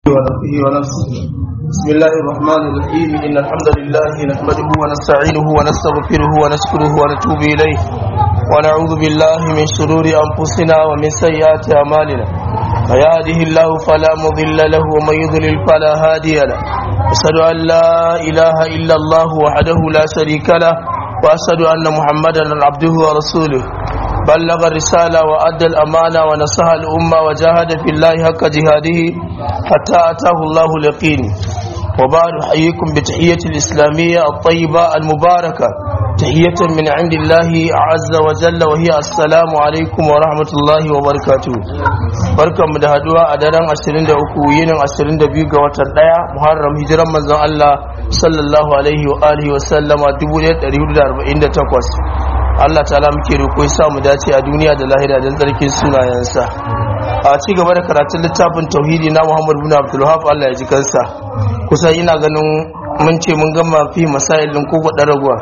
ونفسه ونفسه بسم الله الرحمن الرحيم إن الحمد لله نحمده ونستعينه ونستغفره ونشكره ونتوب إليه ونعوذ بالله من شرور أنفسنا ومن سيئات أعمالنا فيهده الله فلا مضل له ومن يضلل فلا هادي له أشهد أن لا إله إلا الله وحده لا شريك له وأشهد أن محمدا عبده ورسوله بلغ الرسالة وأدى الأمانة ونصح الأمة وجاهد في الله حق جهاده حتى أتاه الله اليقين وبعد أحييكم بتحية الإسلامية الطيبة المباركة تحية من عند الله عز وجل وهي السلام عليكم ورحمة الله وبركاته بركة مدهدوا أدران أسرين دعوكو ينن أسرين دبيوغ وتردايا محرم هجرا مزان الله صلى الله عليه وآله وسلم دبوليت أريد أربعين تقوس Allah ta'ala muke roƙo ya mu dace a duniya da lahira don tsarkin sunayensa a ci gaba da karatun littafin tauhidi na Muhammad bin Abdul Wahab Allah ya ji kansa kusan ina ganin mun ce mun gama fi masailin ko gwadar raguwa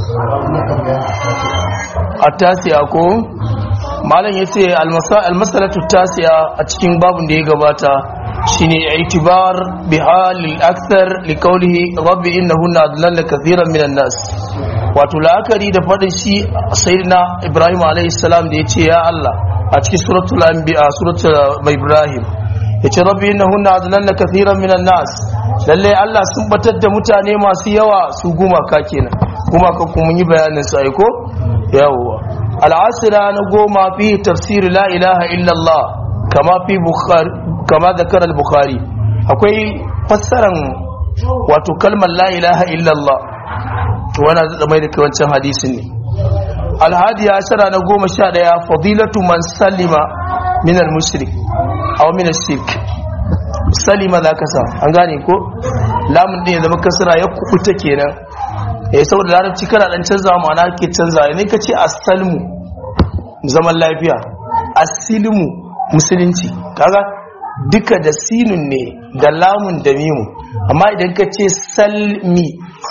a tasiya ko malam ya ce almasalatu tasiya a cikin babin da ya gabata shine itibar bi halil akthar li qawlihi rabbi innahunna adlalla kathiran minan nas wato la'akari da faɗin shi sayyidina ibrahim alayhi salam da ya ce ya allah a cikin suratul anbiya suratul ibrahim ya ce rabbi innahunna adlalna kathiran minan nas lalle allah sun batar da mutane masu yawa su gumaka kenan gumaka kuma yi bayanin su aiko yawwa al'asira na goma fi tafsir la ilaha illallah kama fi bukhari kama zakar al-bukhari akwai fassaran wato kalmar la ilaha illallah wana zai mai da kai wancan hadisin ne alhadi ya shara na goma sha daya fadilatu man salima min al-mushrik aw min al-shirk salima za ka sa an gane ko lamun din ya zama kasara ya kubuta kenan eh saboda larabci kana dan canza ma'ana ke canza ne ka ce as-salmu zaman lafiya as-silmu musulunci kaga duka da sinun ne da lamun da mimu amma idan ka ce salmi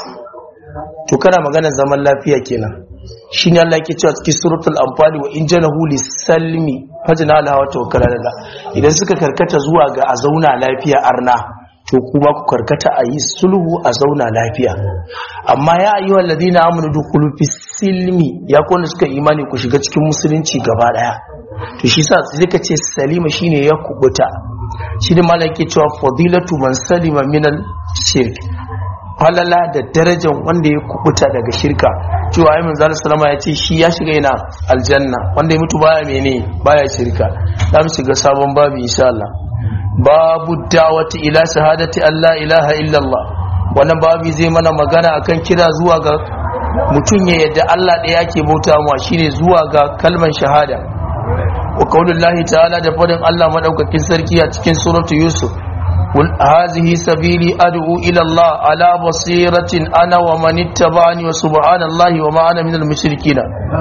to kana magana zaman lafiya kenan shine Allah yake cewa cikin suratul anfal wa in janahu lisalmi fajna la wa tawakkal ala idan suka karkata zuwa ga a zauna lafiya arna to kuma ku karkata a yi sulhu a zauna lafiya amma ya ayyuhal ladina amanu dukhulu fis silmi ya kone suka imani ku shiga cikin musulunci gaba daya to shi sa sai ka ce salima shine ya kubuta shi da malaka cewa fadilatu man salima minal shirk falala da darajar wanda ya kubuta daga shirka cewa ayi manzo sallama ya ce shi ya shiga ina aljanna wanda ya mutu baya mene baya shirka za mu shiga sabon babu insha Allah babu da'wati ila shahadati Allah ilaha illa Allah wannan babu zai mana magana akan kira zuwa ga mutum ya yadda Allah ɗaya yake bauta ma shine zuwa ga kalman shahada wa qaulullahi ta'ala da fadin Allah madaukakin sarki a cikin suratu Yusuf قل هذه سبيلي أدعو إلى الله على بصيرة أنا ومن اتبعني وسبحان الله وما أنا من المشركين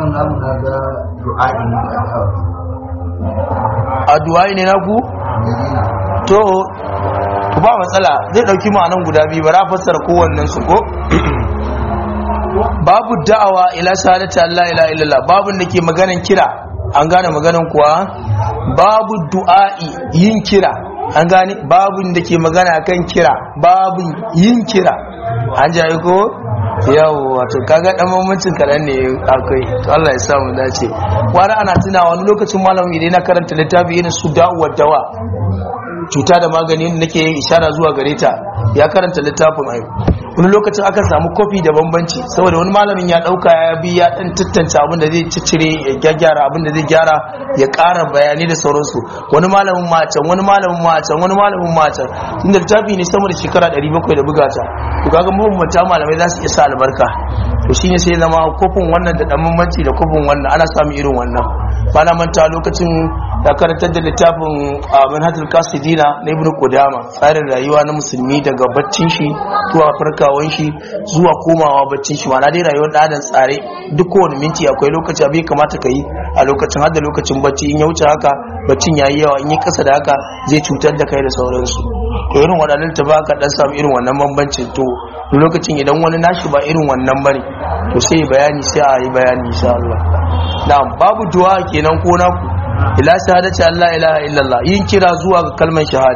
addu'ai ne naku to ba matsala zai dauki ma'anan guda biyu bara fassara kowannen su ko babu da'awa ila shahadati Allah ila illallah babun da ke maganan kira an gane maganan kuwa babu du'a'i yin kira an gane babin da ke magana kan kira babin yin kira an jaye ko yawo wato kaga dan mamancin kaɗan ne akwai to Allah ya sa mu dace wani ana tuna wani lokacin malamin idan na karanta littafi irin su da'uwar dawa cuta da magani da nake yin ishara zuwa gare ta ya karanta littafin ayo wani lokacin aka samu kofi da bambanci saboda wani malamin ya dauka ya bi ya dan tattance abin da zai ciccire ya gyara abin da zai gyara ya ƙara bayani da sauransu wani malamin macan wani malamin macan wani malamin macan inda littafi ne sama da shekara 700 da bugata to kaga mabambanta malamai za su iya sa albarka to shine sai zama kofin wannan da dan bambanci da kofin wannan ana samun irin wannan bana manta lokacin da karantar da littafin manhajul kasidina na ibn qudama tsarin rayuwa na musulmi daga baccin shi zuwa farkawan shi zuwa komawa baccin shi ma'ana dai rayuwar da tsare duk kowane minti akwai lokaci abin kamata ka yi a lokacin har da lokacin bacci in ya wuce haka baccin yayi yawa in yi kasa da haka zai cutar da kai da sauransu to irin waɗannan ta baka dan samu irin wannan bambancin to lokacin idan wani nashi ba irin wannan bane to sai bayani sai a yi bayani insha Allah na'am babu du'a kenan ko naku ila shahadati Allah ilaha illallah yin kira zuwa ga kalmar shahada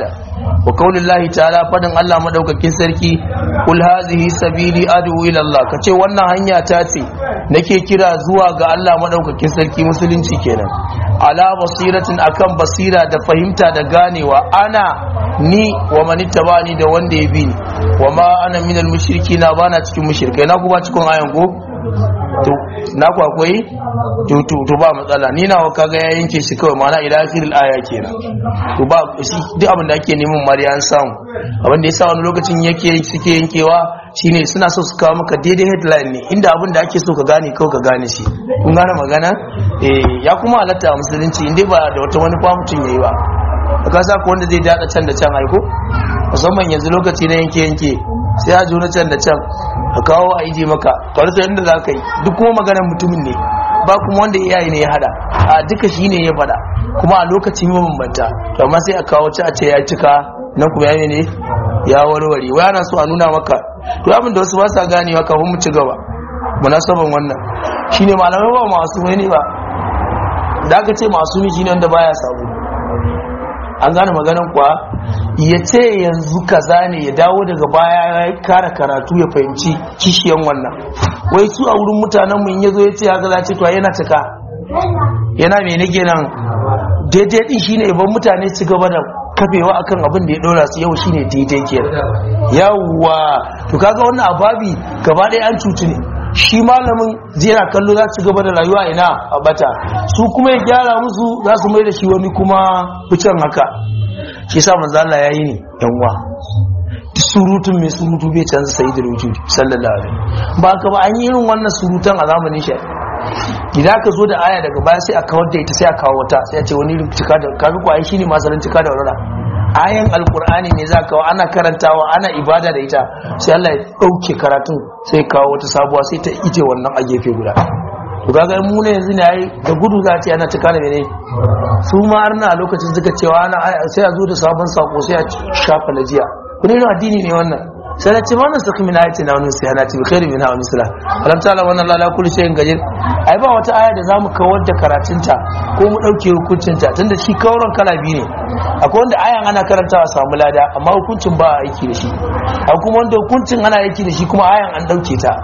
wa kaulillahi ta'ala fadin Allah madaukakin sarki kul hazihi sabili adu ila Allah kace wannan hanya ta ce nake kira zuwa ga Allah madaukakin sarki musulunci kenan ala basiratin akan basira da fahimta da ganewa ana ni wa manittabani da wanda ya bi ni wa ma ana minal mushrikina bana cikin mushrikai na kuma cikin ayan ko to na ku akwai to to to ba matsala ni nawa kaga ya yanke shi kawai mana ila akhiril aya kenan to ba shi duk abin da ake neman mariya an samu abin da yasa wani lokacin yake suke yankewa shine suna so su kawo maka daidai headline ne inda abin da ake so ka gane kawai ka gane shi kun gane magana eh ya kuma halatta a musulunci inda ba da wata wani mutum yayi ba ka sa ko wanda zai dada can da can aiko musamman yanzu lokaci na yanke yanke sai a juna can da can a kawo a ije maka kwarta yadda za ka yi duk kuma maganar mutumin ne ba kuma wanda iyaye ne ya hada a duka shi ne ya fada kuma a lokacin yi mabambanta to amma sai a kawo ci a ce ya cika nan kuma ya ne ya warware wai ana so a nuna maka to abin da wasu ba sa ganewa kafin mu ci gaba munasaban wannan shine malamai ba masu ne ba da aka ce masu shine wanda baya sabo an gane maganan kuwa ya ce yanzu kaza ne ya dawo daga baya ya kara karatu ya fahimci kishiyan wannan wai su a wurin mutanen mu in yazo ya ce haka za ce to yana cika yana me nake nan daidai din shine ban mutane su gaba da kafewa akan abin da ya dora su yau shine daidai kenan yawwa to kaga wannan ababi gaba ɗaya an cutu ne shi malamin yana kallo za su gaba da rayuwa ina a bata su kuma ya gyara musu za su mai da shi wani kuma ficen haka shi sa manzo Allah yayi ne yan uwa surutun mai surutu bai canza sayyidul wujud sallallahu alaihi ba ka ba an yi irin wannan surutan a zamanin shi idan ka zo da aya daga baya sai a kawar da ita sai a kawo wata sai a ce wani cika da kaga ko ai shine masalan cika da warara ayan alkur'ani ne za kawo ana karantawa ana ibada da ita sai Allah ya dauke karatun sai kawo wata sabuwa sai ta ije wannan a gefe guda to kaga mu ne yanzu ne ai da gudu za ta ana cika da mene su ma arna a lokacin suka cewa ana sai a zo da sabon sako sai a shafa najiya wani irin addini ne wannan sai na ce wannan saki min ayati na wani sai ana ce khairu min hawa misla alam ta'ala wannan la kullu shay'in gajir ai ba wata aya da zamu kawar da karatunta ko mu dauke hukuncinta tunda shi kauran kala biyu ne akwai wanda ayan ana karantawa samu lada amma hukuncin ba a aiki da shi akwai kuma wanda hukuncin ana aiki da shi kuma ayan an dauke ta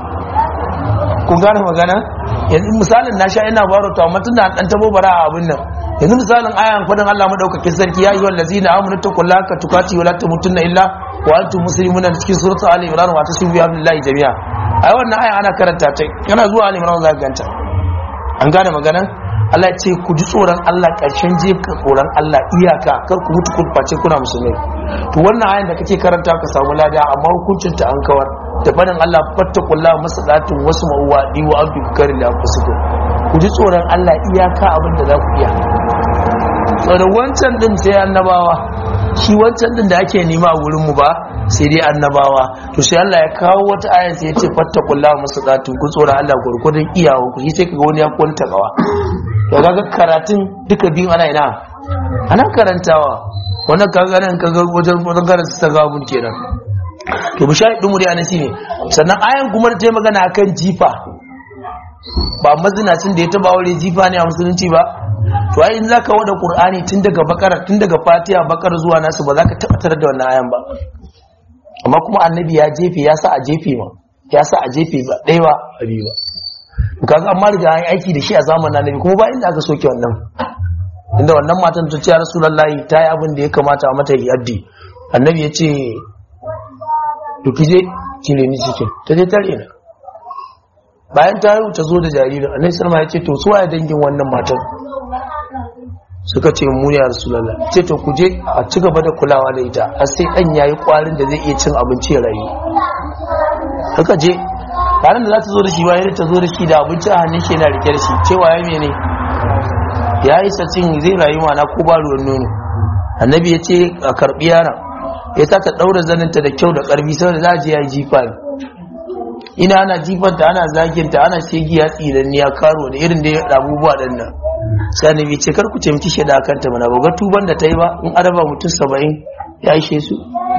kun gane magana yanzu misalin na sha ina baro to amma tunda an dan tabo bara a abin nan yanzu misalin ayan fadin Allah madaukakin sarki ya yi wallazina amanu taqullaka tukati wala tamutunna illa wa antum muslimuna cikin suratul ali imran wa tasbihu billahi jami'a ai wannan aya ana karanta ta kana zuwa ali imran zaka ganta an gane maganan Allah ya ce ku ji tsoron Allah karshen je ka tsoron Allah iyaka kar ku mutu ku face kuna musulmai to wannan ayan da kake karanta ka samu lada amma hukuncin ta an kawar da fadin Allah fattaqullaha masalatun wasu ma'uwa di wa abdu karin da anfusukum ku ji tsoron Allah iyaka abin da za ku iya tsoron wancan din sai annabawa shi wancan din da ake nema a wurin mu ba sai dai annabawa to sai Allah ya kawo wata aya sai ya ce fattaqullaha masalatun ku tsoron Allah gurgurdan iyawa ku shi sai kaga wani ya kwanta gawa to kaga karatun duka biyun ana ina ana karantawa wannan kaga nan kaga wajen wajen karanta ta gabun kenan to bishai din muri anan shine sannan ayan kuma da ta yi magana akan jifa ba mazinacin da ya taba aure jifa ne a musulunci ba to ai in zaka wada qur'ani tun daga bakara tun daga fatiha bakara zuwa nasu ba zaka tabbatar da wannan ayan ba amma kuma annabi ya jefe ya sa a jefe ma ya sa a jefe ba ɗaya ba abi ba kaga amma riga an aiki da shi a zamanin annabi kuma ba inda aka soke wannan inda wannan matan ta ce ya rasulullahi ta yi abin da ya kamata a mata yaddi annabi ya ce to kije ki ne ni cikin ta je tare na bayan ta yi ta zo da jaririn annabi sallama ya ce to su waye dangin wannan matan suka ce mu ne rasulullah ce to ku je a ci gaba da kulawa da ita har sai dan yayi kwarin da zai iya cin abinci ya rayu suka je ranar da za ta zo da shi bayan ta zo da shi da abinci a hannun shi yana rike da shi cewa ya mene ya yi sacin zai rayu mana ko ba ruwan nono annabi ya ce a karbi yaron ya sa ta daura zaninta da kyau da karfi saboda za a je ya yi jifa ne ina ana jifanta ana zaginta ana shegiya tsinanniya karo da irin da ya abubuwa ɗan nan sai annabi ce kar ku ce miki shaida akan ta mana ba ga tuban da ta yi ba in araba mutum saba'in ya ishe su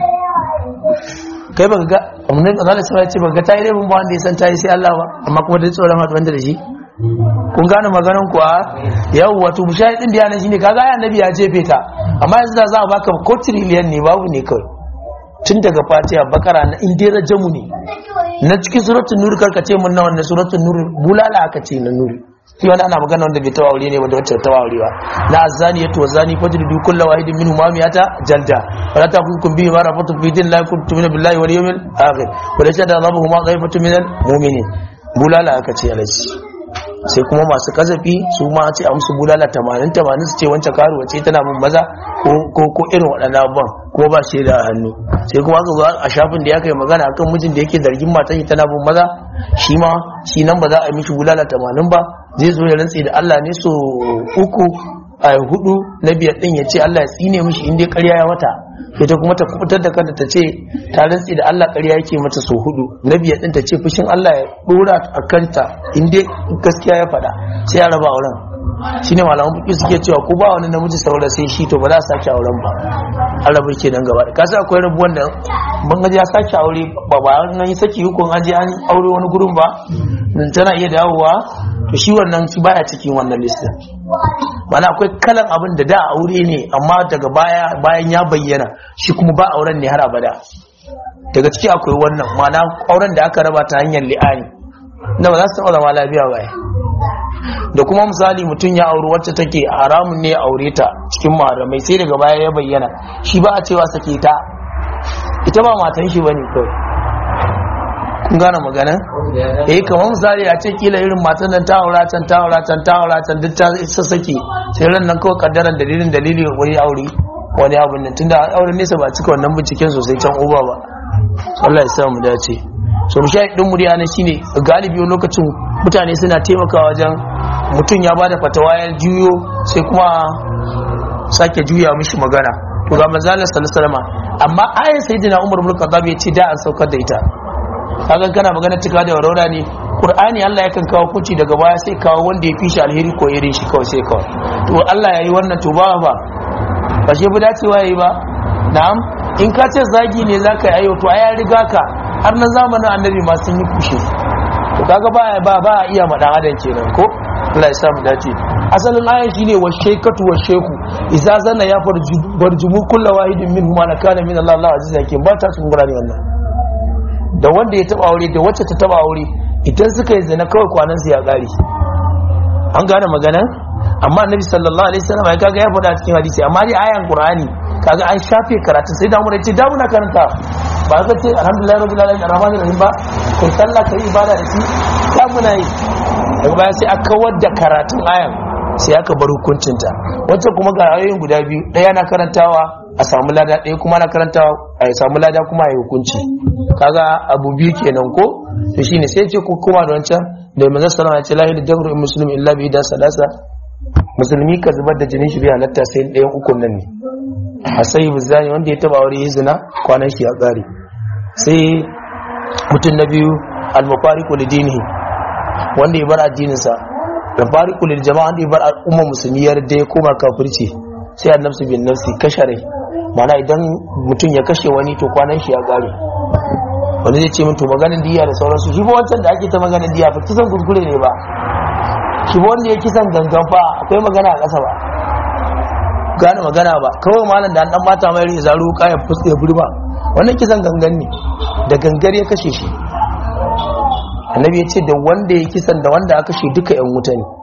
kai baka ga annabi Allah sai ya ce baka ga ta yi laifin ba wanda ya san ta yi sai Allah ba amma kuma da tsoron haɗu wanda da shi kun gane maganan kuwa yau wato mushahidin da yana shine kaga ya annabi ya jefe ta amma yanzu da za a baka ko trillion ne babu ne kawai tun daga fatiha bakara na indira jamu ne na cikin suratul nur karka ce mun na wannan suratul nur bulala aka ce na nur shi wani ana magana wanda bai taɓa aure ne wanda wacce taɓa aure ba na azani ya tuwa zani fajr du kullu wahidin minhum ma miyata jalda wala taqukum bihi ma rafatu fi din la kuntum min billahi wal yawmil akhir wala shada rabbuhum ma ghaibatu min al mu'minin bulala aka ce alaji sai kuma masu kazafi su ma ce a musu bulala 80 80 su ce wancan karuwa ce tana mun maza ko ko irin waɗannan abubuwan ko ba shi da hannu sai kuma aka zo a shafin da ya kai magana akan mijin da yake zargin matan shi tana bin maza shi ma shi nan ba za a yi mishi bulala 80 ba zai zo ya rantse da Allah ne so uku a hudu na biyar din ya ce Allah ya tsine mishi inda ƙarya ya mata ita kuma ta kubutar da kanta ta ce ta rantse da Allah ƙarya yake mata so hudu na biyar din ta ce fushin Allah ya dora a kanta inda gaskiya ya faɗa sai ya raba auren shine malaman buki suke cewa ko ba wani namiji saura sai shi to ba za a sake auren ba an rabu ke nan gaba da kasa akwai rabuwan da ban gaji ya sake aure ba ba an yi saki hukun an je an aure wani gurin ba tana iya dawowa to shi wannan shi baya cikin wannan listin mana akwai kalan abin da da aure ne amma daga baya bayan ya bayyana shi kuma ba auren ne har abada daga ciki akwai wannan mana auren da aka raba ta hanyar li'ani da ba za su taɓa zama lafiya ba da kuma misali mutum ya auri wacce take haramun ne aure ta cikin maharamai sai daga baya ya bayyana shi ba a cewa sake ta ita ba matan shi bane kawai kun gane magana eh kamar misali a ce kila irin matan nan ta aura can ta aura can ta aura can duk ta isa sake sai ran nan kawai kaddaran dalilin dalili wani aure wani abun nan tunda auren nesa ba cika wannan binciken sosai can uba ba Allah ya sa mu dace so mu shayi din muriya na shine galibi lokacin mutane suna taimakawa wajen mutum ya bada fatawa ya juyo sai kuma sake juya mishi magana to ga manzalar sallallahu amma ayan sayyidina Umar ibn Khattab ya ce da an saukar da ita kaga kana magana cika da warora ne Qur'ani Allah yakan kawo kuci daga baya sai kawo wanda ya fi shi alheri ko irin shi kawai sai kawai to Allah yayi wannan to ba ba ba shi bu dacewa yayi ba na'am in ka ce zagi ne zaka yi ayo to ai riga ka har na zamanin annabi ma sun yi kushe to kaga ba ba ba iya madan adam kenan ko Allah ya samu dace asalin ayan shine wa shaykatu wa shayku idza zanna ya farjumu kullu wahidin minhum ana kana min Allah Allah aziz hakim ba ta sun gurani wannan da wanda ya taba aure da wacce ta taba aure idan suka yi zina kawai kwanan su ya kare an gane magana amma annabi sallallahu alaihi wasallam ya kaga ya faɗa cikin hadisi amma dai ayan qur'ani kaga an shafe karatun sai da mu ce da muna karanta ba ka ce alhamdulillah rabbil alamin arrahmanir rahim ba kai sallah kai ibada da shi da muna yi daga baya sai aka kawar da karatun ayan sai aka bar hukuncinta wacce kuma ga ayoyin guda biyu ɗaya na karantawa a samu lada ɗaya kuma na karantawa a samu lada kuma a yi hukunci kaga abu biyu kenan ko to shine sai ce ko kuma da wancan da manzo sallallahu alaihi wasallam ya ce la ilaha muslim illa bi da sadasa musulmi ka zubar da jinin shi bai halatta sai ɗayan ukun nan ne a sai bizani wanda ya taba aure zina kwanan shi ya ƙare sai mutum na biyu al-mufariqu lidinihi wanda ya bar addininsa da fariqu lil jama'a wanda ya bar al'umma musulmi ya da ya koma kafirci sai annabsu bin nafsi kashare mana idan mutum ya kashe wani to kwanan shi ya ƙare wani zai ce min to maganin diya da sauransu shi ba wancan da ake ta maganin diya fa kisan kuskure ne ba shi ba wanda ya kisan gangan fa akwai magana a ƙasa ba gane magana ba kawai malam da an dan bata mai rai zaru kayan fuska ya burma wannan kisan gangan ne da gangar ya kashe shi annabi ya ce da wanda ya kisan da wanda aka kashe duka yan wuta ne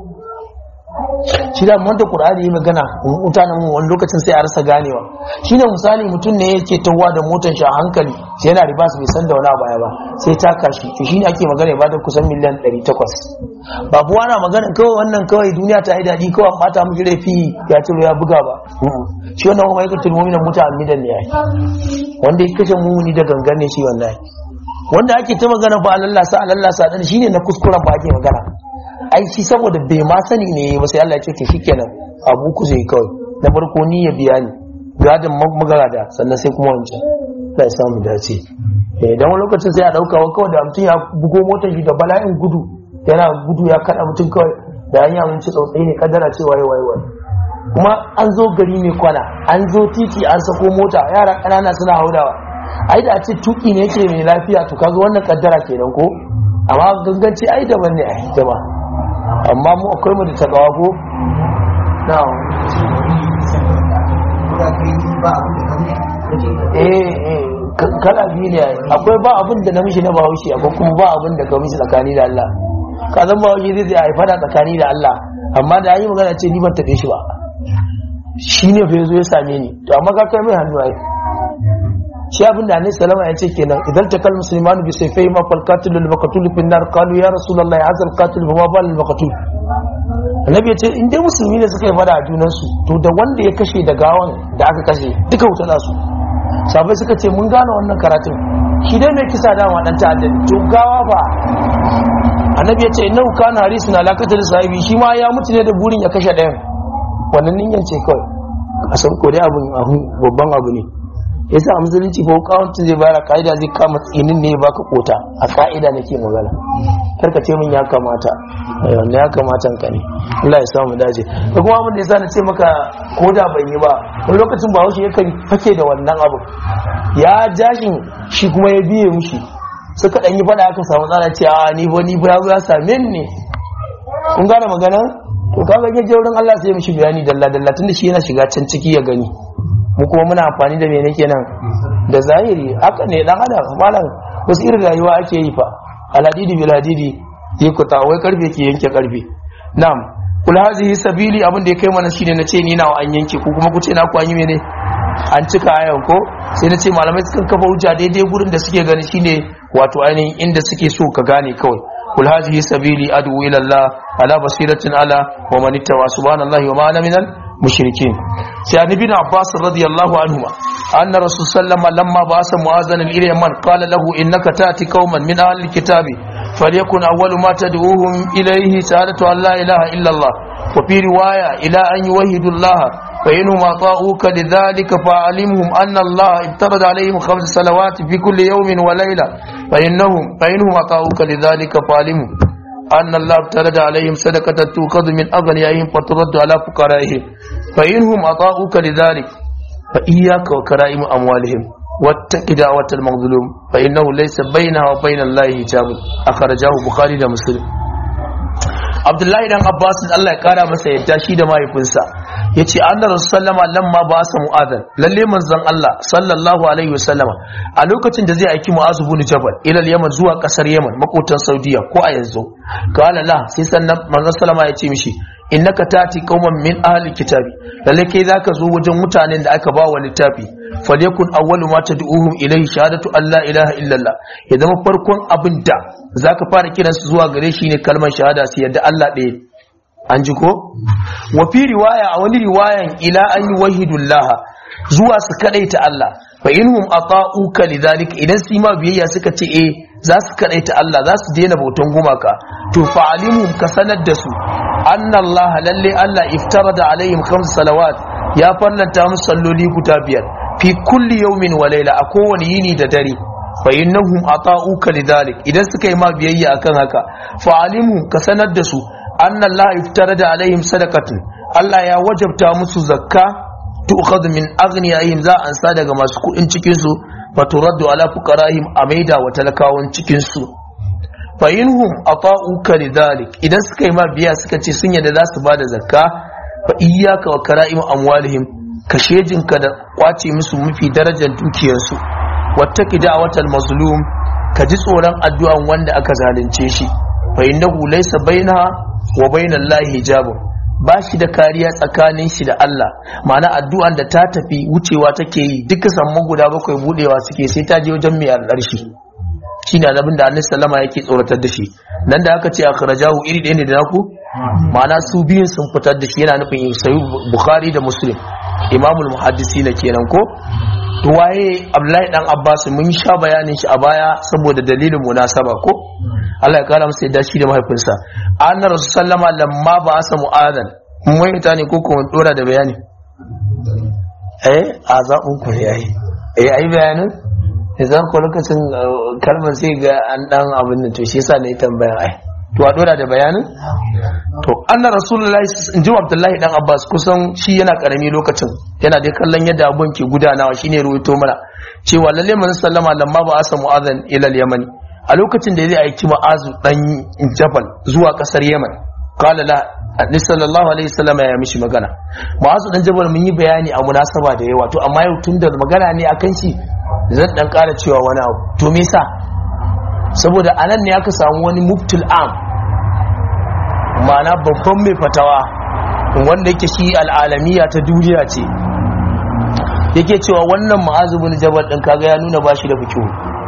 shi da wanda qur'ani yi magana mutanen mu wani lokacin sai a rasa ganewa shine misali mutum ne yake tawa da motar shi a hankali sai yana riba bai san da wani baya ba sai ta kashi to shine ake magana ya bada kusan miliyan 800 ba buwa na magana kawai wannan kawai duniya ta yi daɗi kawai mata mu jire fi ya ciro ya buga ba shi wannan kuma yake tulmumi na muta amidan ne yayi wanda ya kashe mumuni da gangan ne shi wallahi wanda ake ta magana ba lallasa lallasa dan shine na kuskuren ba ake magana ai shi saboda bai ma sani ne ba sai Allah ya ce to shikenan abu ku zai kawai na farko ni ya biya ni gadin magarada sannan sai kuma wancan Allah ya samu dace eh dan wani lokacin sai a dauka wa kawai da mutum ya bugo motar shi da bala'in gudu yana gudu ya kada mutum kawai da hanya mun ci tsautsayi ne kadara ce waye waye waye kuma an zo gari mai kwana an zo titi an sako mota yara ƙanana suna haudawa ai da a ce tuki ne yake mai lafiya to kaga wannan kaddara kenan ko amma ganganci ai daban ne ai jama'a amma mu akwai mu da takawa ko na'am eh eh kala biyu ne akwai ba abin da namiji na bahaushe akwai kuma ba abin da kamar tsakani da Allah ka zan bahaushe zai zai haifa da tsakani da Allah amma da yi magana ce ni ban taɓe shi ba shi ne fa yazo ya same ni to amma ka kai mai hannu ai shi abin da annabi sallama ya ce kenan idan takal muslimanu bi sayfai ma fal qatil lil maqtul fi nar qalu ya rasulullah ya azal qatil fa ma bal lil maqtul annabi ya ce in dai musulmi ne suka yi fada a junan su to da wanda ya kashe da gawan da aka kashe duka wuta za su sabai suka ce mun gane wannan karatun shi dai mai kisa dama dan ta'adda to gawa fa annabi ya ce innahu kana harisun ala qatl sahibi shi ma ya mutu ne da burin ya kashe ɗayan wannan niyyar ce kawai a san ko dai abun babban abu ne yasa a musulunci ko kawanta zai bayar ka'ida zai kama tsinin ne baka kota a ka'ida nake magana karka ce min ya kamata wannan ya kamata ka ne Allah ya samu dace da kuma abin da yasa na ce maka koda ban yi ba wani lokacin ba haushi yakan fake da wannan abu ya jashin shi kuma ya biye mushi suka dan yi fada aka samu tsara ce a ni ba ni ba ya same ni ne kun gane magana to kaga ya je wurin Allah sai ya mishi bayani dalla dalla tunda shi yana shiga can ciki ya gani mu kuma muna amfani da mene kenan da zahiri haka ne dan adam malam wasu irin rayuwa ake yi fa aladidi bil hadidi yikuta wai karfe ke yanke karfe na'am kul hazihi sabili abin da ya kai mana shine nace ni nawa an yanke ko kuma ku ce na ku an yi mene an cika ayan ko sai nace malamai sukan kafa hujja daidai gurin da suke gani shine wato ainihin inda suke so ka gane kawai kul hazihi sabili adu ila Allah ala basiratin ala wa man ittawa subhanallahi wa ma ana minal mushrikin sai an ibn abbas radiyallahu anhuma anna rasul sallama lamma ba'asa mu'azan ila yaman qala lahu innaka ta'ti qauman min ahli alkitabi falyakun awwalu ma tad'uhum ilayhi shahadatu an la ilaha illa allah wa fi riwaya ila an yuwahhidu allah fa inhum ata'uka lidhalika fa'alimhum anna allah ibtarada alayhim khams salawat fi kulli yawmin wa layla fa innahum fa inhum ata'uka lidhalika fa'alimhum أن الله ابترد عليهم صدقة تؤخذ من أغنيائهم فترد على فقرائهم فإنهم أطاؤوك لذلك فإياك وكرائم أموالهم واتق دعوة المظلوم فإنه ليس بينها وبين الله حجاب أخرجه بخاري ومسلم Abdullahi dan Abbas Allah ya kara masa yadda shi da mahaifinsa yace anna rasulullama lamma ba sa mu'adhan lalle manzon Allah sallallahu alaihi wasallama a lokacin da zai aiki mu'az ibn jabal ila yaman zuwa kasar yaman makotan saudiya ko a yanzu qala la sai sannan manzon sallama ya ce mishi innaka tati qauman min ahli kitabi lalle kai zaka zo wajen mutanen da aka ba wa littafi falyakun awwalu ma tad'uhum ilayhi shahadatu an la ilaha illallah ya zama farkon abin da zaka fara kiransu zuwa gare shi ne kalmar shahada su yadda Allah ɗaya an ji ko wa fi riwaya a wani riwayan ila an yi wahidullah zuwa su kadaita Allah fa inhum ata'uka lidhalika idan su ma biyayya suka ce eh za su kadaita Allah za su daina bautan gumaka to fa alimhum ka sanar da su anna Allah lalle Allah iftarada alaihim khams salawat ya farlanta musu salloli guda biyar fi kulli yawmin wa layla a kowane yini da dare fa innahum ata'uka lidhalik idan suka yi ma biyayya akan haka fa alimhum ka sanar da su anna Allah iftarada alaihim sadaqatan Allah ya wajabta musu zakka tu'khadhu min aghniyahim za an sa daga masu kuɗin cikin su fa turaddu ala fuqarahim a maida wa talakawan cikin su fa inhum ata'uka lidhalik idan suka yi ma biya suka ce sun yadda za su bada zakka fa iyyaka wa kara'im amwalihim ka shejinka da kwace musu mafi darajar dukiyarsu wattaki da'watal mazlum ka ji tsoron addu'an wanda aka zalunce shi fa innahu laysa bainaha wa bainal lahi hijabun ba shi da kariya tsakanin shi da Allah ma'ana addu'an da ta tafi wucewa take yi duka samman guda bakwai budewa suke sai ta je wajen mai alƙarshi shine annabin da annabi sallama yake tsoratar da shi nan da aka ce akhrajahu iri ɗaya ne da naku ma'ana su biyun sun fitar da shi yana nufin sayu bukhari da muslim imamul muhaddisi na kenan ko to waye abdullahi dan abbas mun sha bayanin shi a baya saboda dalilin munasaba ko Allah ya kara masa yadda shi da mahaifinsa anna rasul sallama lamma ba asa mu'adan mun yi ne ko kuma dora da bayani eh a zaɓin ku yayi eh ai bayanin idan ko lokacin kalmar sai ga an dan abin nan to shi yasa ne tambaya ai to a dora da bayanin to anna rasulullahi in ji abdullahi dan abbas kusan shi yana karami lokacin yana dai kallon yadda abun ke gudanawa shine ruwaito mana cewa lalle manzon sallama lamma ba asa mu'adhan ila al-yamani a lokacin da zai aiki mu'azu dan jabal zuwa kasar yaman qala la annabi sallallahu alaihi wasallam ya mishi magana ma'azu dan jabal mun yi bayani a munasaba da yawa to amma yau tun da magana ne akan shi zan dan ƙara cewa wani abu to me yasa saboda anan ne aka samu wani muftul am ma'ana babban mai fatawa wanda yake shi al'alamiya ta duniya ce yake cewa wannan ma'azu bin jabal din kaga ya nuna bashi da fikihu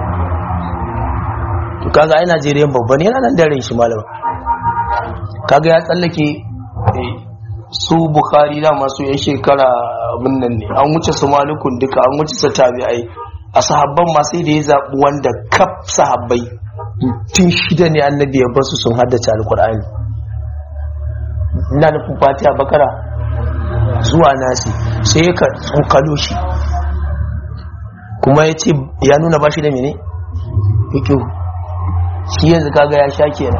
to kaga ai Najeriya babban yana nan da ran shi malama kaga ya tsallake su Bukhari da masu yan shekara abin nan ne an wuce su malikun duka an wuce su tabi'ai a sahabban ma sai da ya zaɓi wanda kaf sahabbai tun shida ne annabi ya basu sun haddace alkur'ani ina nufin fatiha bakara zuwa nasi sai ya ka tsokalo shi kuma ya ce ya nuna ba shi da mene fikiyu shi yanzu kaga ya sha kenan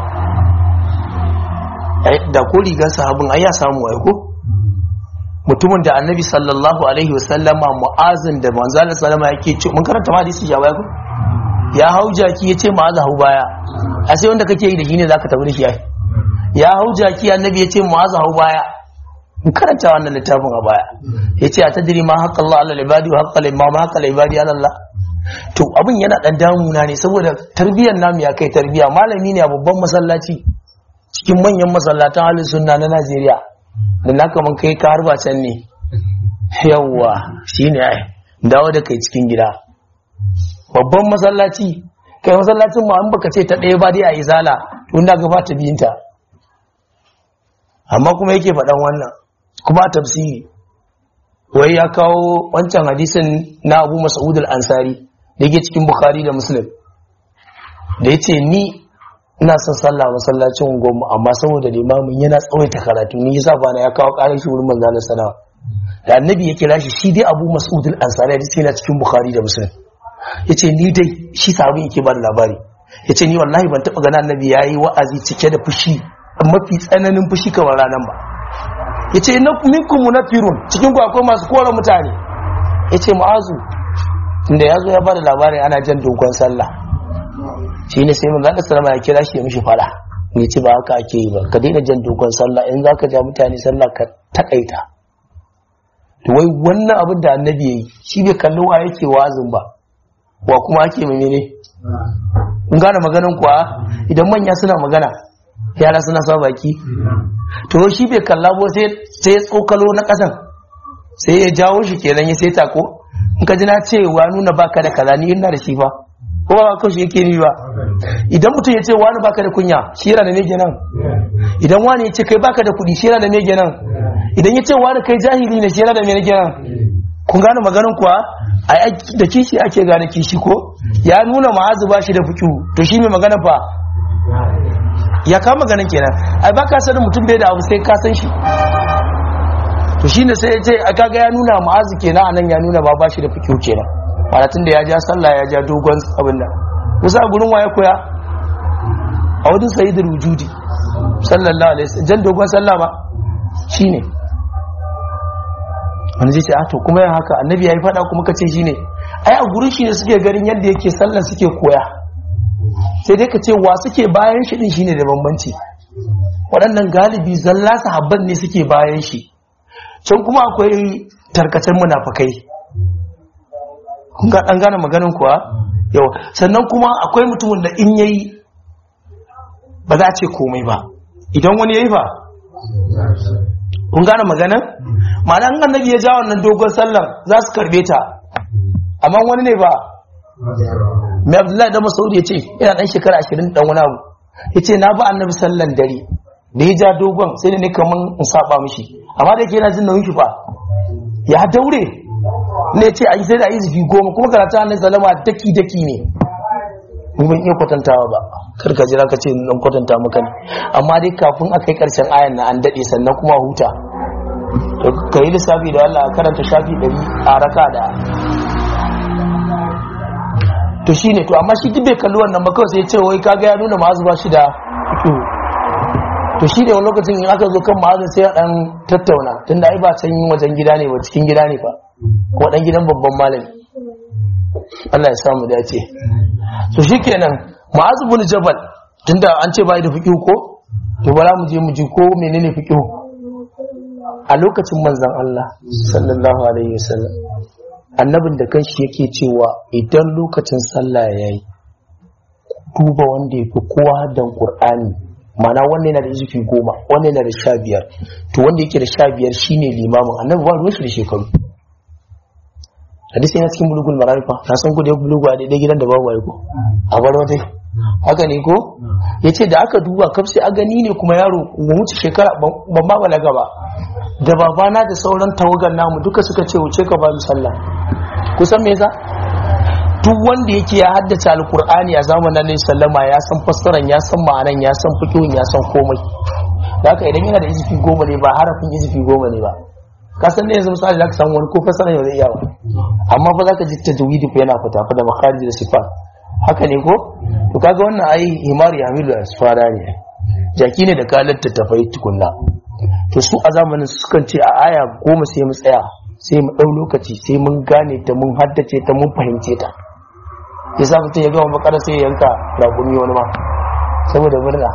da ko rigar sahabin ai ya samu ai ko mutumin da annabi sallallahu alaihi wasallama mu'azin da manzo Allah sallama yake ce mun karanta ma hadisi ya baya ko ya hau jaki ya ce ma'aza hau baya a sai wanda kake yi da shi ne zaka tafi da shi ai ya hau jaki annabi ya ce ma'aza hau baya mun karanta wannan littafin a baya ya ce a tadiri ma haƙƙa Allah ala libadi wa haƙƙa limma ma haƙƙa libadi ala Allah to abin yana dan damuna ne saboda tarbiyyar namu ya kai tarbiyya malami ne a babban masallaci cikin manyan masallatan halin sunna na Najeriya da na kaman kai ka harba can ne yawwa shine ai dawo da kai cikin gida babban masallaci kai masallacin ma an baka ce ta ɗaya ba dai a izala tun da gaba ta biyinta amma kuma yake faɗan wannan kuma a tafsiri wai ya kawo wancan hadisin na abu mas'ud al-ansari da yake cikin bukhari da muslim da ya ce ni ina son sallah masallacin goma amma saboda limamin yana tsawaita karatu ni yasa bana ya kawo ƙarar shi wurin manzo sana da annabi ya kira shi shi dai abu mas'ud al-ansari da yana cikin bukhari da muslim yace ni dai shi sabon yake ba da labari yace ni wallahi ban taba gana annabi yayi wa'azi cike da fushi mafi tsananin fushi kamar ranan ba yace na minkum munafirun cikin ku akwai masu kora mutane yace mu'azu inda yazo ya bada labarin ana jan dogon sallah shine sai mun Allah sallama ya kira shi ya mishi fada ne ce ba haka ake yi ba ka daina jan dogon sallah in zaka ja mutane sallah ka takaita to wai wannan abin da annabi yayi shi bai kalli wa yake wazin ba wa kuma ake mai mene kun gane maganin kuwa idan manya suna magana yara suna sa baki to shi bai kalla ba sai sai tsokalo na kasan sai ya jawo shi kenan ya sai tako in ka ji na ce wa nuna baka da kaza ni ina da shi fa ko ba ka shi yake ni ba idan mutum ya ce wani baka da kunya shi yana da me kenan idan wani ya ce kai baka da kuɗi shi yana da me kenan idan ya ce wani kai jahili ne shi yana da me kenan kun gane maganin kuwa ai da kishi ake gane kishi ko ya nuna ma'azu ba shi da fikihu to shi mai magana fa ya kama ganin kenan ai ba ka sanin mutum bai da abu sai ka san shi to shine sai ya ce a kaga ya nuna ma'azu kenan anan ya nuna ba ba shi da fikihu kenan mana tunda ya ja sallah ya ja dogon abin nan musa gurin waye koya a wajen sayyidul wujudi sallallahu alaihi wasallam jan dogon sallah ba shine wani zai ce a to kuma yin haka annabi ya yi fada kuma ka ce shi ne ai a gurin shi ne suke garin yadda yake sallan suke koya sai dai ka ce wa suke bayan shi din shine da bambanci waɗannan galibi zalla sahabban ne suke bayan shi can kuma akwai tarkacen munafukai kun ga ɗan gane maganin kuwa yawa sannan kuma akwai mutumin da in yayi ba za a ce komai ba idan wani yayi ba kun gane maganin ma'ana an annabi ya ja wannan dogon sallan za su karbe ta amma wani ne ba mai abdullahi da masaudi ya ce yana dan shekara ashirin dan wani abu ya ce na ba annabi sallan dare da ya ja dogon sai da ne kaman in saba mishi amma da yake yana jin nauyin shi fa ya daure ne ce a yi sai da yi zafi goma kuma karatu annabi salama daki daki ne ni ban iya kwatantawa ba kar ka jira ka ce nan kwatanta maka ne amma dai kafin a kai karshen ayan na an dade sannan kuma huta ka yi lissafi da Allah karanta shafi ɗari a raka da to shi ne to amma shi duk bai kalli wannan ba kawai sai ce wai kaga ya nuna ma'azu ba shi da to shi ne wani lokacin in aka zo kan ma'azin sai a ɗan tattauna tunda ai ba can wajen gida ne ba cikin gida ne ba ko ɗan gidan babban malami Allah ya samu dace to shikenan ma'azu bin jabal tunda an ce bai da fiqh ko to bara mu je mu ji ko menene fiqh a lokacin manzon Allah sallallahu alaihi wasallam annabin da kanshi yake cewa idan lokacin sallah yayi duba wanda yafi kowa dan Qur'ani mana wannan yana da izufi goma wannan yana da sha biyar to wanda yake da sha biyar shine limamin annabi ba ruwan shi da shekaru hadisi yana cikin bulugul mararifa na san gudu ya bulugu a daidai gidan da babu aiko a bar wata haka ne ko ya ce da aka duba kaf sai a gani ne kuma yaro mu wuce shekara ban ma balaga ba da babana da sauran tawagar namu duka suka ce wuce ka ba mu sallah kusan me yasa duk wanda yake ya haddace alkur'ani a zamanin annabi sallama ya san fassaran ya san ma'anan ya san fiqhin ya san komai da haka idan yana da izifi goma ne ba harafin izifi goma ne ba ka san ne yanzu misali zaka samu wani ko fassara ne ba zai iya ba amma fa zaka ji tajwidi fa yana fita fa da makharij da sifat haka ne ko to kaga wannan ai himari hamilu asfara ne jaki ne da kalar tattafai tukunna to su a zamanin sukan ce a aya goma sai mu tsaya sai mu ɗau lokaci sai mun gane ta mun haddace ta mun fahimce ta yasa mutum ya gama bakara sai ya yanka raƙumi wani ma saboda murna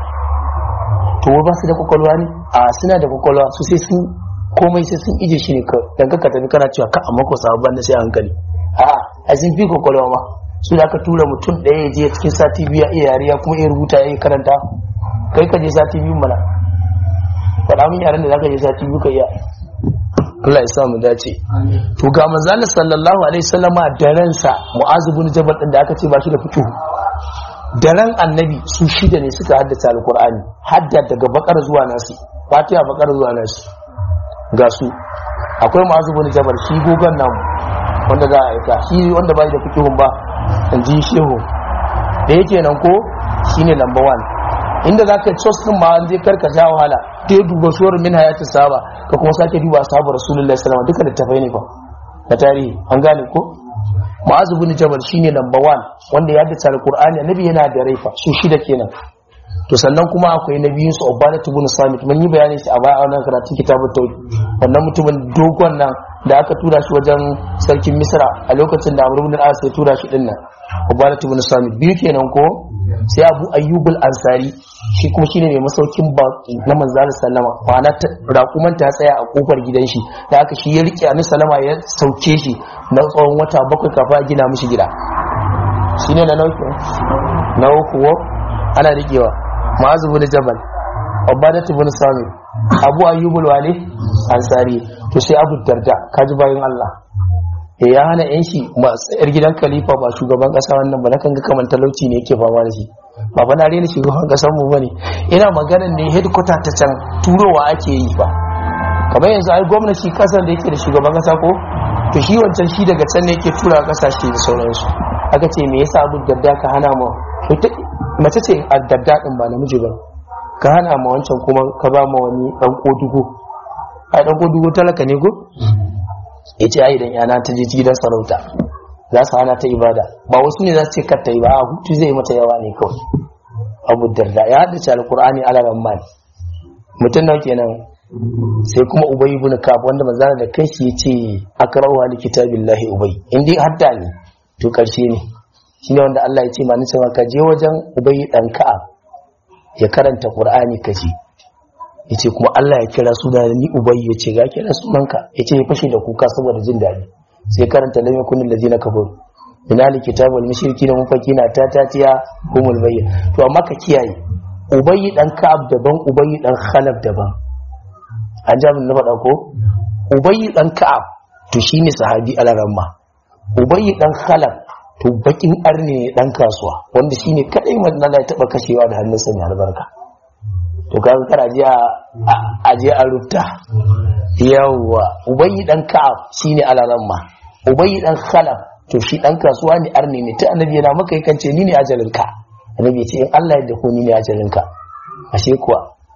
to ba su da kwakwalwa ne a suna da kwakwalwa su sai sun komai sai sun ije shi ne ka dan ka tafi kana cewa ka amma ko sabon da sai hankali a a sun fi kwakwalwa ma su da aka tura mutum ɗaya ya je cikin sati biyu iya yariya kuma iya rubuta ya yi karanta kai ka je sati biyu mana faɗa min yaran da za ka je sati biyu ka iya Allah ya sa mu dace to ga manzon sallallahu alaihi wasallama da ransa Mu'az ibn Jabal din da aka ce ba shi da fiqh da ran annabi su shida ne suka haddace alqur'ani hadda daga bakar zuwa nasi fatiha bakar zuwa nasi ga su akwai Mu'az ibn Jabal shi gogon nan wanda za a aika shi wanda bai da fiqhun ba in ji shehu da yake nan ko shine number 1 inda za ka cos din ma an zai karka ja wahala ta yi duba suwar min hayatu saba ka kuma sake duba sahabu rasulullahi sallallahu duka littafai ne fa na tarihi an gane ko ma'azu bin jabal shine number 1 wanda ya dace alqur'ani annabi yana da raifa su shida kenan to sannan kuma akwai na biyun su ubadat ibn samit mun yi bayani shi a baya a wannan karatun kitabut tauhid wannan mutumin dogon nan da aka tura shi wajen sarkin misra a lokacin da amr ibn al-as ya tura shi dinnan ubadat ibn samit biyu kenan ko sai abu ayyubul ansari shi kuma shine mai masaukin baki na manzalin sallama kwana raƙuman ta tsaya a kofar gidan shi da aka shi ya rike annabi sallama ya sauke shi na tsawon wata bakwai kafin a gina mishi gida shine na nauki na uku ana rikewa ma'azu bin jabal ubadat ibn sami abu ayyubul wali ansari to sai abu darda kaji bayan Allah ya hana yan shi yar gidan khalifa ba shugaban kasa wannan ba na kan ga kamar talauci ne yake fama da shi ba fa na rena shugaban kasar mu bane ina magana ne headquarter ta can turowa ake yi ba kamar yanzu ai gwamnati kasar da yake da shugaban kasa ko to shi wancan shi daga can ne yake tura kasashe da sauransu aka ce me yasa abu dadda ka hana mu mace ce a dadda din ba namiji ba ka hana ma wancan kuma ka ba ma wani dan kodugo ai dan kodugo talaka ne ko ya ce ai idan yana ta je gidan sarauta za su hana ta ibada ba wasu ne za su ce kar ta yi ba a hutu zai mata yawa ne kawai abu darda ya haddace alkur'ani ala ramman mutum nawa kenan sai kuma ubay ibn kab wanda manzara da kai shi yace akrahu li kitabillahi ubay in dai hadda ne to karshe ne shine wanda Allah ya ce ma nace ka je wajen ubay dan ka'ab ya karanta qur'ani kaji yace kuma Allah ya kira suna ni ubayy yace ga kira sunanka yace ya fashe da kuka saboda jin dadi sai karanta lam yakun allazina kafaru ina li kitabul mushrikina mufakina ta tatiya humul bayyin to amma ka kiyaye ubayy dan ka'ab daban ubayy dan khalaf daban an ja mun na faɗa ko ubayy dan ka'ab to shine sahabi alaramma ubayy dan khalaf to bakin arne ne dan kasuwa wanda shine kadai manzo Allah ya taba kashewa da hannunsa mai albarka to kaga kar aje a aje a rubta yawwa ubayyi dan ka'ab shine alaran ma ubayyi dan khalaf to shi dan kasuwa ne arni ne ta annabi yana maka yakan ce ni ne ajalin ka annabi ce in Allah ya dako ni ne ajalin ka ashe kuwa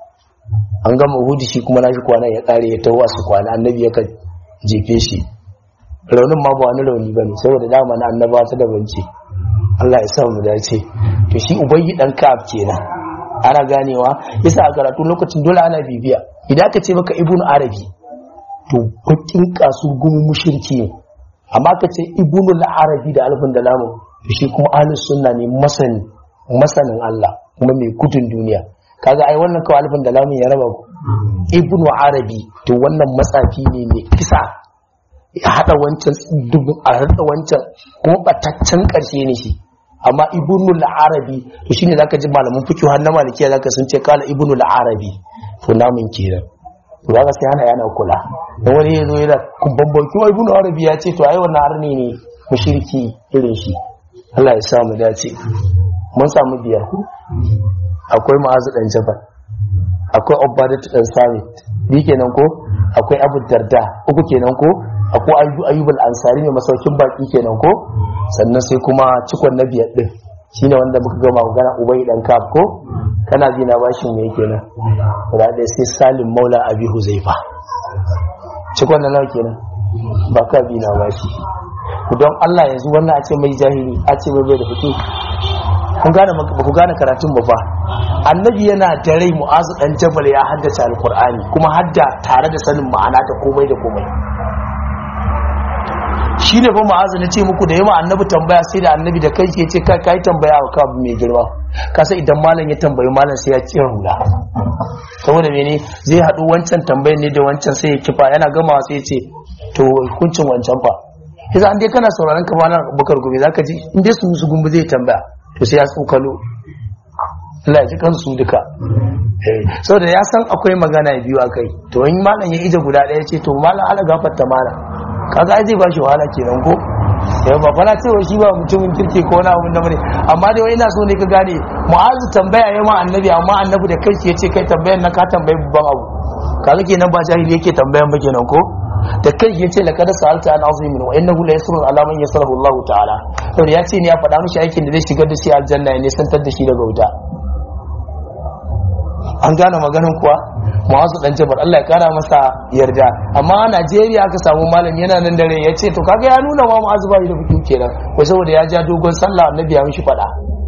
an gama uhudi shi kuma nashi kwana ya kare ya tawo su kwana annabi ya ka jefe shi raunin ma ba wani rauni bane saboda dama na annaba ta da bance Allah ya sa mu dace to shi ubayyi dan ka'ab kenan ana ganewa yasa a karatu lokacin dole ana bibiya idan aka ce maka ibn arabi to bakin kasu gumu mushriki ne amma ka ce ibn arabi da alfin da lamu to shi kuma ahlus sunna ne masani masanin Allah kuma mai gudun duniya kaga ai wannan kawai alifin da lamun ya raba ku ibnu arabi to wannan matsafi ne mai kisa ya hada wancan dubin a hada wancan kuma bataccen karshe ne shi amma ibnu arabi to shine zaka ji malaman fiqh har na malikiya zaka sun ce kala ibnu arabi to namun kenan to zaka sai hana yana kula dan wani yazo yana kumban bauki wai ibnu arabi ya ce to ai wannan arni ne mushriki irin shi Allah ya sa mu dace mun samu biyar ku akwai ma'azu dan jabal akwai ubadatu dan samit bi kenan ko akwai abu darda uku kenan ko akwai ayu ayyubul ansari mai masaukin baki kenan ko sannan sai kuma cikon na biyar din shine wanda muka gama magana ubay dan kaf ko kana bi na bashin me kenan guda da sai salim maula abi huzaifa cikon na nawa kenan ba ka bi na bashi don Allah yanzu wannan a ce mai jahili a ce mai bai da fito kun gane ba ku gane karatun ba fa annabi yana da rai mu'azu dan jabal ya haddace alqur'ani kuma hadda tare da sanin ma'ana da komai da komai shi ne fa mu'azu na ce muku da yawa annabi tambaya sai da annabi da kai ke ce kai kai tambaya wa kabu mai girma ka sai idan malam ya tambayi malam sai ya ci hula saboda mene zai haɗu wancan tambayar ne da wancan sai ya kifa yana gamawa sai ya ce to hukuncin wancan fa yasa an dai kana sauraron kamar bukar gobe zaka ji in dai su su gumbu zai tambaya to sai ya tsokalo Allah ya ji kansu duka saboda ya san akwai magana biyu a kai to in malam ya ije guda ɗaya ce to malam ala gafarta mana kaga ai zai ba shi wahala kenan ko yau ba fara cewa shi ba mutumin kirki ko wani abun da bane amma dai ina so ne ka gane mu'azu tambaya ya ma annabi amma annabi da kai ya ce kai tambayan na ka tambayi babban abu kaga kenan ba jahili yake tambayan ba kenan ko da kai ya ce laqad sa'alta an azimin wa innahu la yasru ala man yasrahu Allah ta'ala to ya ce ne ya faɗa mishi aikin da zai shigar da shi aljanna ya nisantar da shi daga wuta an gane maganin kuwa mu'azu dan jabar Allah ya kara masa yarda amma a Najeriya aka samu malami yana nan dare ya ce to kaga ya nuna ma mu'azu ba da fikin kenan wai saboda ya ja dogon sallah annabi ya mishi faɗa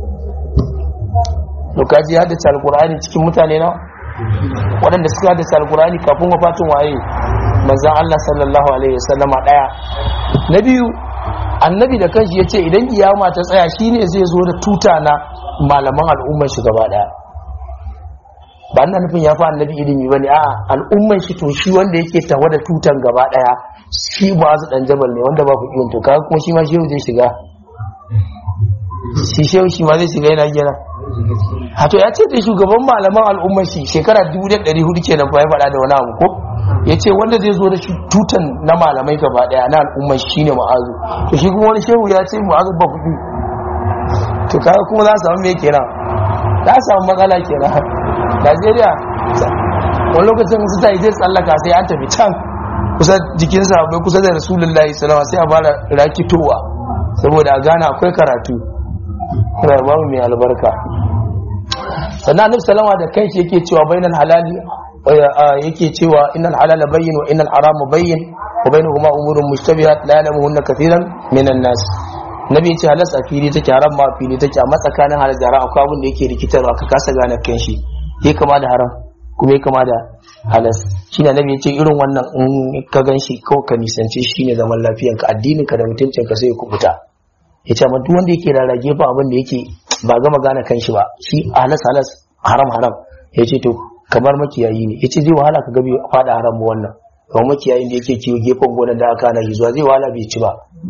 to kaji ya haddace alqur'ani cikin mutane na waɗanda suka haddace alqur'ani kafin wafatin waye manzan Allah sallallahu Alaihi wasallama ɗaya na biyu annabi da kanshi ya ce idan kiyama ta tsaya shine zai zo da tuta na malaman al'umman shi gaba ɗaya ba ina nufin ya fi annabi ilimi ba ne a al'umman shi to shi wanda yake tawa da tutan gaba ɗaya shi ba su ɗan jabal ne wanda ba ku iya to kaga kuma shi ma shehu zai shiga shi shehu shi ma zai shiga yana gina hato ya ce da shugaban malaman al'umman shi shekara 1400 kenan fa ya faɗa da wani abu ko ya ce wanda zai zo da shi tutan na malamai gaba daya na al'ummar shi ne ma'azu to shi kuma wani shehu ya ce ma'azu ba kuɗi to kaga kuma za a samu me kenan za a samu matsala kenan najeriya wani lokacin su ta yi zai tsallaka sai an tafi can kusa jikinsa bai kusa da rasulullahi salama sai a fara rakitowa saboda a gane akwai karatu babu mai albarka sannan annabi salama da kanshi yake cewa bainal halali yake cewa innal halala bayyin wa innal harama bayyin wa bainahuma umurun mushtabihat la ya'lamuhunna kathiran minan nas nabi yace halas a fili take haram ma a fili take amma tsakanin halal da haram akwai abin da yake rikitarwa ka kasa gane kan shi yake kama da haram kuma yake kama da halas shine nabi yace irin wannan in ka ganshi kawai ka nisance shi ne zaman lafiyanka addinin ka da mutuncin ka sai ya kubuta yace amma duk wanda yake rarrage fa abin da yake ba gama gane kan shi ba shi halas halas haram haram yace to kamar makiyayi ne yace zai wahala ka gabe fada haram wannan kamar makiyayin da yake kiwo gefen gonar da aka na zuwa zai wahala bai ci ba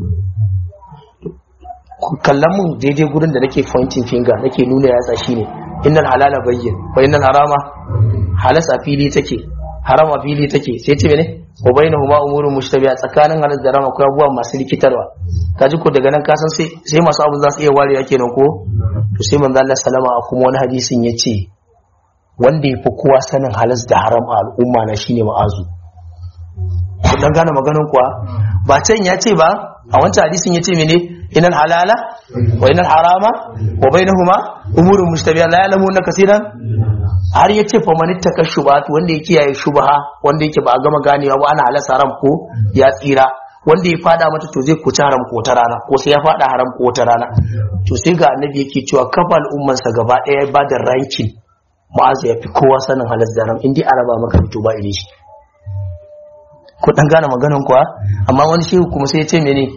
kallon mun daidai gurin da nake pointing finger nake nuna yatsa shine innal halala bayyin wa innal harama halas a fili take haram a fili take sai ce mene wa bainahuma umurun mushtabiha tsakanin halal da haram akwai abubuwa masu rikitarwa kaji ko daga nan ka san sai sai masu abu za su iya warewa kenan ko to sai manzo Allah sallama a kuma wani hadisin yace wanda ya fi kowa sanin halas da haram a al'umma na shine ma'azu kun dan gane maganin kuwa ba can ya ce ba a wancan hadisin ya ce mene inal halala wa inal harama wa bainahuma umurun mushtabiha la ya'lamuna kaseeran har ya ce faman ittaka shubat wanda ya kiyaye shubha wanda yake ba a gama ganewa ba ana halasa haram ko ya tsira wanda ya fada mata to zai kuci haram ko ta rana ko sai ya fada haram ko ta rana to sai ga annabi yake cewa kafa al'ummansa gaba daya ba da ranking ma'azu ya fi kowa sanin halas da haram indai araba maka fito ba ile shi ko dan gane maganan kuwa amma wani shehu kuma sai ya ce mene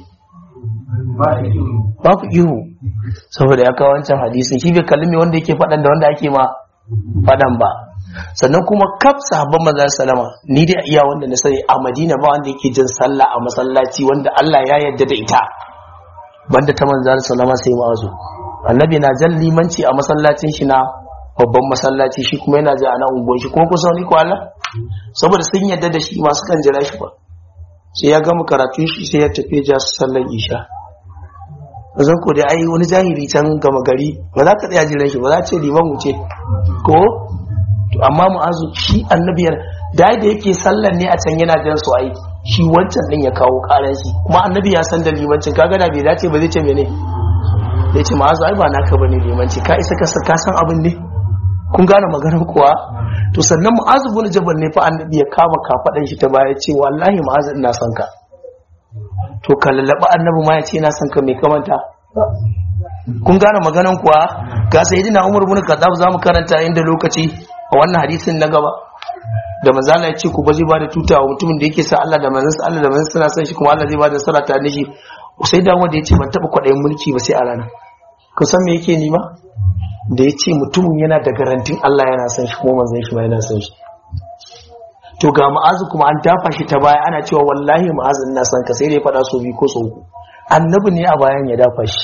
ba ku ihu saboda ya kawo wancan hadisin shi bai kalli me wanda yake faɗan da wanda ake ma fadan ba sannan kuma kaf sahabban manzo sallama ni dai iya wanda na sani a Madina ba wanda yake jin sallah a masallaci wanda Allah ya yarda da ita banda ta manzo sallama sai ma'azu annabi na jan limanci a masallacin shi na babban masallaci shi kuma yana ji a nan unguwar shi kuma kusa ni ko Allah saboda sun yarda da shi masu kan jira shi ba sai ya gama karatun shi sai ya tafi ja su sallar isha zan ko dai ai wani jahili can gama gari ba za ka tsaya jiran shi ba za ce liman wuce ko to amma mu'azu shi annabiyar da da yake sallar ne a can yana jan su aiki shi wancan din ya kawo karan shi kuma annabi ya san da limancin kaga da bai dace ba zai ce mene zai ce ma'azu ai ba naka bane limanci ka isa ka san abin ne kun gane maganar kuwa to sannan mu'azu bin jabal ne fa annabi ya kama kafadan shi ta baya ce wallahi mu'azu ina son ka to ka lallaba annabi ma ya ce ina son ka mai kamanta kun gane maganar kuwa ga sayyidina umar bin khattab zamu karanta inda lokaci a wannan hadisin na gaba da manzo Allah ya ce ku ba zai bada tuta wa mutumin da yake sa Allah da manzon Allah da manzon suna son shi kuma Allah zai bada nasara ta nishi sai da wanda ya ce ban taba kwaɗayin mulki ba sai a rana kun san me yake nima da ya ce mutumin yana da garantin Allah yana son shi kuma manzon shi ma yana son shi to ga ma'azu kuma an dafa shi ta baya ana cewa wallahi ma'azu ina son ka sai da ya faɗa so biyu ko so uku annabi ne a bayan ya dafa shi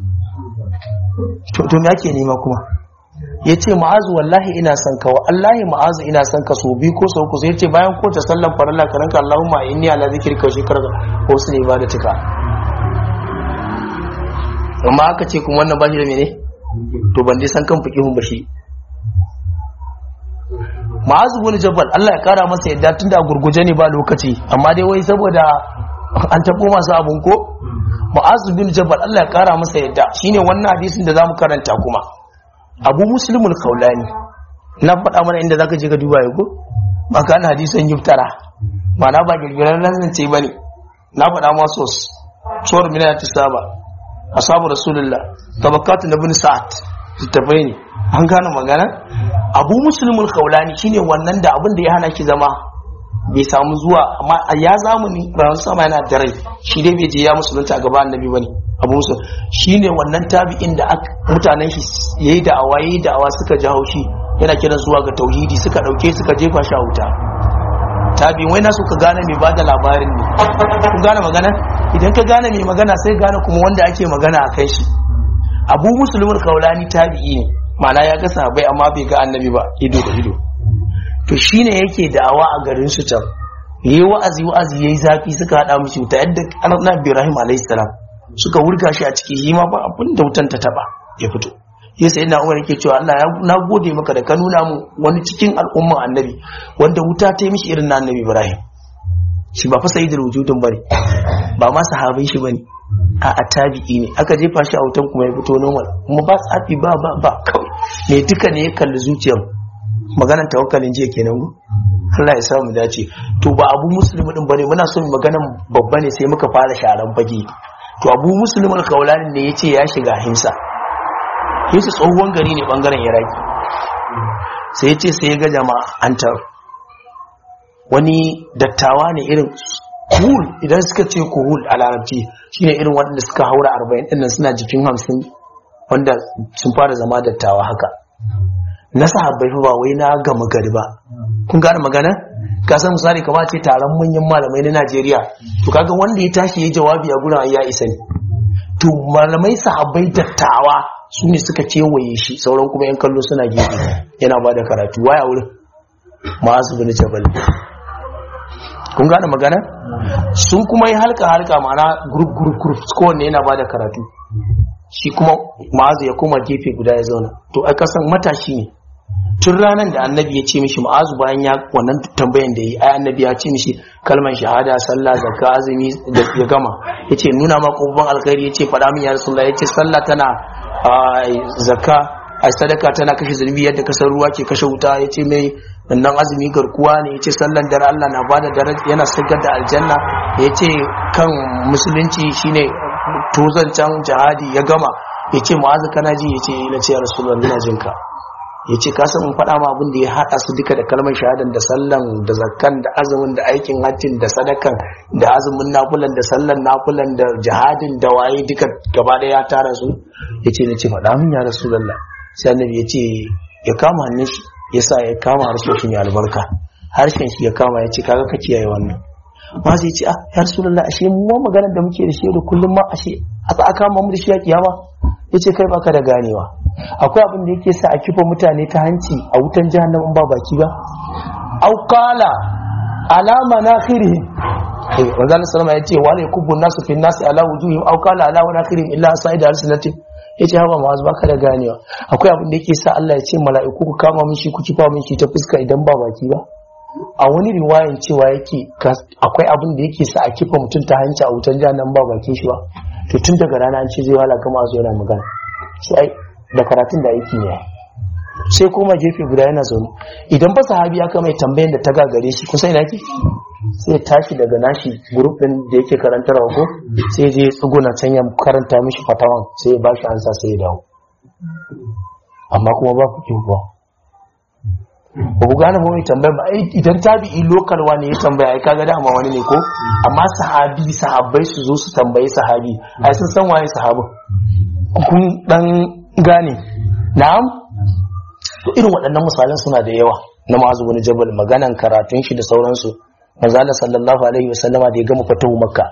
to to me ake nema kuma ya ce ma'azu wallahi ina son ka wallahi ma'azu ina son ka so biyu ko so uku sai ya ce bayan ko ta sallan farilla ka ranka Allahumma inni ala zikrika wa shukrika ko su ne ba da tuka amma aka ce kuma wannan ba shi da mene to ban dai san kan fikihun ba shi ma'azu bin jabal Allah ya kara masa yadda tunda gurguje ne ba lokaci amma dai wai saboda an tabo masu abun ko ma'azu bin jabal Allah ya kara masa yadda shine wannan hadisin da zamu karanta kuma abu muslimul kaulani na faɗa mana inda zaka je ka duba yau ko ba ka na hadisan yuftara ma'ana ba girgiran nan ce bane na faɗa ma sos suwar mina ta saba ashabu rasulullah tabakatu na bin sa'ad littafai ne an gane magana abu musulmul kaulani shine wannan da abin da ya hana ki zama bai samu zuwa amma a ya zamani ranar sama yana da rai shi dai bai je ya musulunta a gaba annabi bane abu musul shine wannan tabi'in da mutanen shi yayi da awa yayi da awa suka ji haushi yana kiran zuwa ga tauhidi suka dauke suka jefa shi a wuta tabi'in wai na so ka gane mai bada labarin ne kun gane magana idan ka gane mai magana sai gane kuma wanda ake magana a kai shi abu musulmin kaulani tabi'i ne mana ya ga sahabbai amma bai ga annabi ba ido da ido to shine yake da'awa a garin su can yayi wa'azi wa'azi yayi zafi suka hada mishi wuta yadda annabi Ibrahim alayhi salam suka wurga shi a ciki shi ma ba abin da wutan ta taba ya fito ya sai na umar yake cewa Allah na gode maka da ka nuna mu wani cikin al'umman annabi wanda wuta ta yi mishi irin na annabi Ibrahim shi ba fa sayyidul wujudun bane ba ma sahabin shi bane a tabi'i ne aka jefa shi a wutan kuma ya fito normal kuma ba tsafi ba ba ba kawai me duka ne ya kalli zuciyar maganar tawakkalin jiya kenan go Allah ya sa mu dace to ba abu musulmi din bane muna so mu maganan babba ne sai muka fara sharan fage to abu musulmin kaulanin ne yace ya shiga himsa himsa tsohon gari ne bangaren iraki sai yace sai ya ga jama'a an tar wani dattawa ne irin kuhul idan suka ce kuhul a larabci shine irin waɗanda suka haura arba'in ɗin suna jikin hamsin wanda sun fara zama dattawa haka na sahabbai fa ba wai na gama gari ba kun gane magana ka san misali kamar ce taron manyan malamai na Najeriya to kaga wanda ya tashi ya jawabi a gurin ya isa ne to malamai sahabbai dattawa su ne suka kewaye shi sauran kuma yan kallo suna gefe yana ba da karatu waya wurin ma'azu bin jabal kun gane magana sun kuma yi halka halka ma'ana group group group kowanne yana ba da karatu shi kuma ma'azu ya koma gefe guda ya zauna to a kasan matashi ne tun ranar da annabi ya ce mishi ma'azu bayan ya wannan tambayan da yi ai annabi ya ce mishi kalmar shahada sallah zakka azumi da ya gama ya ce nuna ma kofin alkhairi ya ce faɗa min ya rasulullah ya ce sallah tana zakka a sadaka tana kashe zunubi yadda kasar ruwa ke kashe wuta ya ce mai nan azumi garkuwa ne ya ce sallan dare Allah na bada daraja yana sigar da aljanna ya ce kan musulunci shine tozancan jihadi ya gama ya ce ma'azu kana ji ya ce na ce ya rasulullah ina jinka ya ce kasa mun faɗa ma abin da ya haɗa su duka da kalmar shahadan da sallan da zakkan da azumin da aikin hajjin da sadakan da azumin nafulan da sallan nafulan da jihadin da waye duka gaba ɗaya ya tara su ya ce na ce faɗa min ya rasulallah sai annabi ya ce ya kama hannun shi ya sa ya kama harshen shi mai albarka harshen shi ya kama ya ce kaga ka kiyaye wannan ma zai ce ah ya rasulullah ashe mu ma maganar da muke da shi da kullum ma ashe a za a kama mu da shi a kiyama yace kai baka da ganewa akwai abin da yake sa a kifa mutane ta hanci a wutan jahannam ba baki ba au qala alama nakhirihim eh manzo Allah sallama yace wala yakubbu nasu fi nasi ala wujuhihim au qala ala nakhirihim illa sa'ida arsalati yace haba ma baka da ganewa akwai abin da yake sa Allah ya ce mala'iku ku kama min shi ku kifa min shi ta fuska idan ba baki ba a wani riwayan cewa yake akwai abin da yake sa a kifa mutum ta hanci a wutan jahannam ba bakin shi ba to tun daga rana an ce zai wala gama zo yana magana sai da karatun da aiki ne sai kuma gefe guda yana zaune idan ba sahabi aka mai tambayan da ta gagare shi kusa ina ke sai tashi daga nashi grup din da yake karantarwa ko sai je tsuguna can ya karanta mishi fatawan sai ya bashi ansa sai ya dawo amma kuma ba ku kiwo ba ba ku gane mai tambaya ba idan tabi'i lokal wani ya tambaya ai kaga dama wani ne ko amma sahabi sahabbai su zo su tambayi sahabi ai sun san waye sahabin kun dan gane na'am to irin waɗannan misalan suna da yawa na ma'azu wani jabal maganan karatun shi da sauransu manzo Allah sallallahu alaihi wasallama da ya gama fatahu makka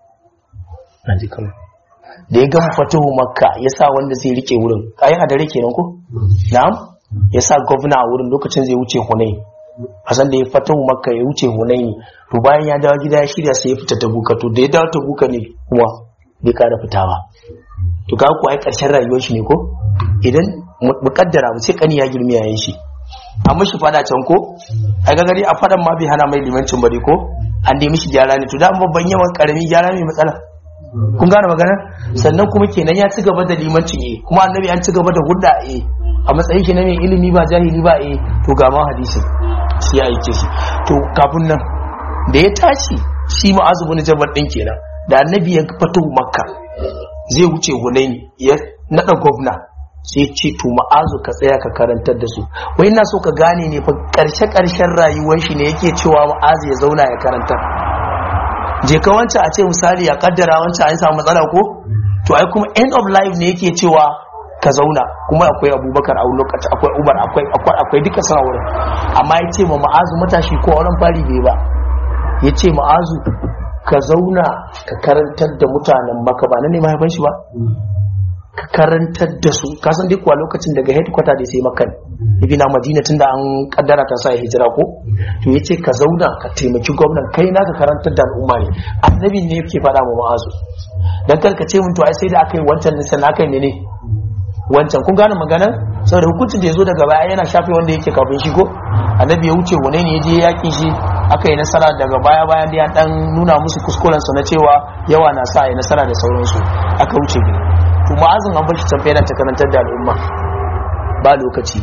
naji kamar da ya gama fatahu makka ya sa wanda zai rike wurin kayan a dare kenan ko na'am ya sa gwamna a wurin lokacin zai wuce hunai a san da ya fatahu makka ya wuce hunai ne to bayan ya dawo gida ya shirya sai ya fita tabuka to da ya dawo tabuka ne kuma bai kara fitawa to ga ku ai karshen rayuwar shi ne ko idan mukaddara mu ce kani ya girmi yayin shi an mishi fada can ko ai ga gari a fadan ma bai hana mai limancin bari ko an dai mishi gyara ne to da babban yawan karami gyara ne matsala kun gane magana sannan kuma kenan ya ci gaba da limancin eh kuma annabi an ci gaba da hudda eh a matsayin shi na mai ilimi ba jahili ba eh to ga ma hadisin shi ya aike shi to kafin nan da ya tashi shi ma'azu bin jabal din kenan da annabi ya fito makka zai wuce hunaini ya nada gwamna sai ce to ma'azu ka tsaya ka karantar da su wai ina so ka gane ne fa karshe karshen rayuwar shi ne yake cewa ma'azu ya zauna ya karantar je ka wancan a ce misali ya kaddara wancan an samu matsala ko to ai kuma end of life ne yake cewa ka zauna kuma akwai abubakar a lokaci akwai umar akwai akwai akwai duka suna wurin amma ya ce ma ma'azu matashi ko auren fari bai ba ya ce ma'azu ka zauna ka karantar da mutanen maka ba na ne mahaifan shi ba ka karantar da su ka san duk kuwa lokacin daga headquarter da sai makan ibi na madina tun da an kaddara ta sa hijira ko to ya ce ka zauna ka taimaki gwamnan kai na ka karantar da al'umma ne annabi ne yake faɗa ma ma'azu dan kar ka ce mun to ai sai da aka yi wancan nisan aka yi ne wancan kun gane maganar saboda hukuncin da ya zo daga baya yana shafe wanda yake kafin shi ko annabi ya wuce wane ne ya je yaƙi shi aka yi nasara daga baya bayan da ya dan nuna musu kuskurensu na cewa yawa na sa yi nasara da sauransu aka wuce gida to ma'azin an bashi can yana ta karantar da al'umma ba lokaci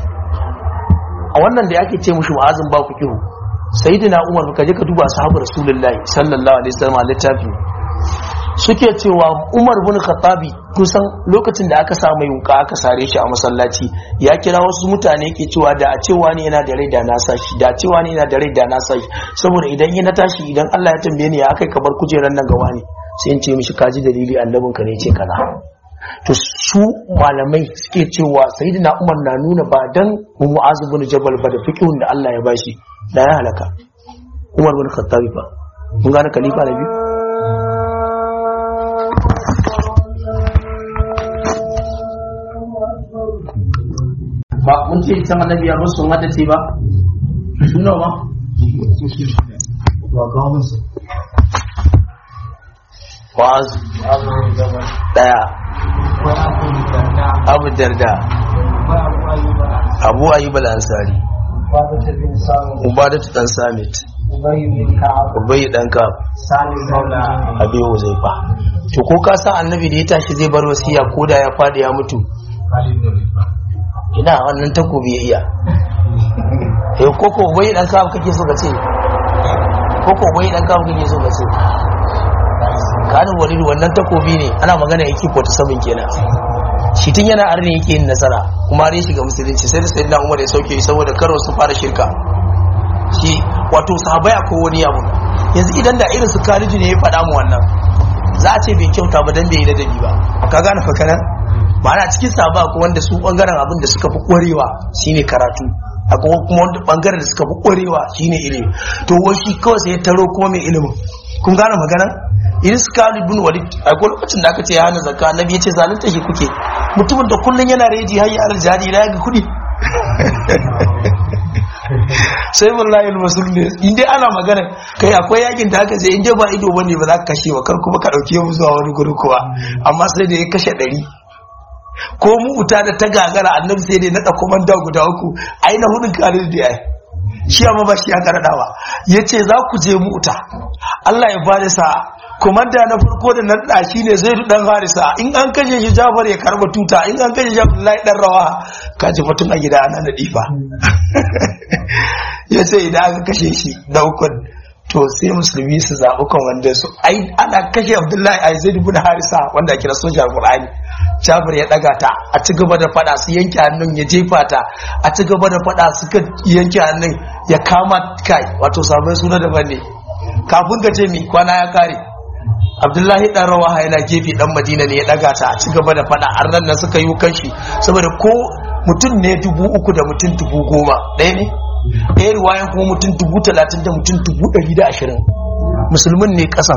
a wannan da yake ce mushi ma'azin ba ku kihu sayyidina umar ka je ka duba sahabu rasulullahi sallallahu alaihi wasallam a littafi suke cewa umar bin khattabi kusan lokacin da aka samu yunka aka sare shi a masallaci ya kira wasu mutane ke cewa da a cewa ne yana da rai da na sashi da cewa ne yana da rai da na sashi saboda idan yi na tashi idan Allah ya tambaye ni ya akai ka bar kujeran nan gawa ne sai in ce mishi kaji dalili annabin ka ne ce kaza to su malamai suke cewa sayyidina umar na nuna ba dan mu'azu bin jabal ba da fiqhun da Allah ya bashi da ya halaka umar bin khattabi fa mun gane khalifa na biyu ba mun ce can annabi ya musu mata ce ba suna ba wa'az daya abu darda abu ayyub al-ansari ubadatu dan samit ubayi dan kaf abi huzaifa to ko ka san annabi da ya tashi zai bar wasiya ko da ya fadi ya mutu ina wannan takobi ya iya eh koko bai dan kawo kake so ka ce koko bai dan kawo kake so ka ce kanin walidu wannan takobi ne ana magana yake 47 kenan shi tun yana arni yake yin nasara kuma har ya shiga musulunci sai da sayyidina Umar ya sauke saboda karo su fara shirka shi wato sahabbai akwai wani abu yanzu idan da irin su Khalid ne ya faɗa mu wannan za a ce bai kyauta ba dan bai yi ladabi ba ka gane fa kana ma'ana cikin sahaba ko wanda su bangaren abin da suka fi kwarewa shine karatu akwai kuma wanda bangaren da suka fi kwarewa shine ilimi to wai shi kawai sai ya taro kuma mai ilimin kun gane magana idan su kawo bin walid akwai lokacin da aka ce ya hana zakka annabi ya ce zalunta shi kuke mutumin da kullun yana reji har ya aljadi na ga kudi sai wallahi almasul ne in dai ana magana kai akwai yakin da aka ce in dai ba ido bane ba za ka kashe ba kar kuma ka dauke mu zuwa wani guri kuwa amma sai da ya kashe ɗari ko mu wuta da ta gagara annabi sai dai naɗa komanda guda uku ai na hudun kare da ai shi amma ba shi ya karadawa yace za ku je mu wuta Allah ya bada sa komanda na farko da na da shi ne zai dan harisa in an kashe shi Jafar ya karba tuta in an kashe shi Abdullahi dan rawa ka ji mutum a gida ana nadi fa yace idan aka kashe shi da ukun to sai musulmi su zaɓi kwamandan su ai ana kashe abdullahi a zai dubu da harisa wanda kira sojan qur'ani jabir ya ɗaga ta a ci gaba da fada su yanke hannun ya jefa ta a ci gaba da fada suka yanke hannun ya kama kai wato sabon suna daban ne kafin ka ce mi kwana ya kare abdullahi dan rawaha yana gefe dan madina ne ya ɗaga ta a ci gaba da fada an ran nan suka yi kanshi saboda ko mutum ne dubu uku da mutum dubu goma ɗaya ne ɗaya ruwayan kuma mutum dubu talatin da mutum dubu ɗari da ashirin musulmin ne ƙasan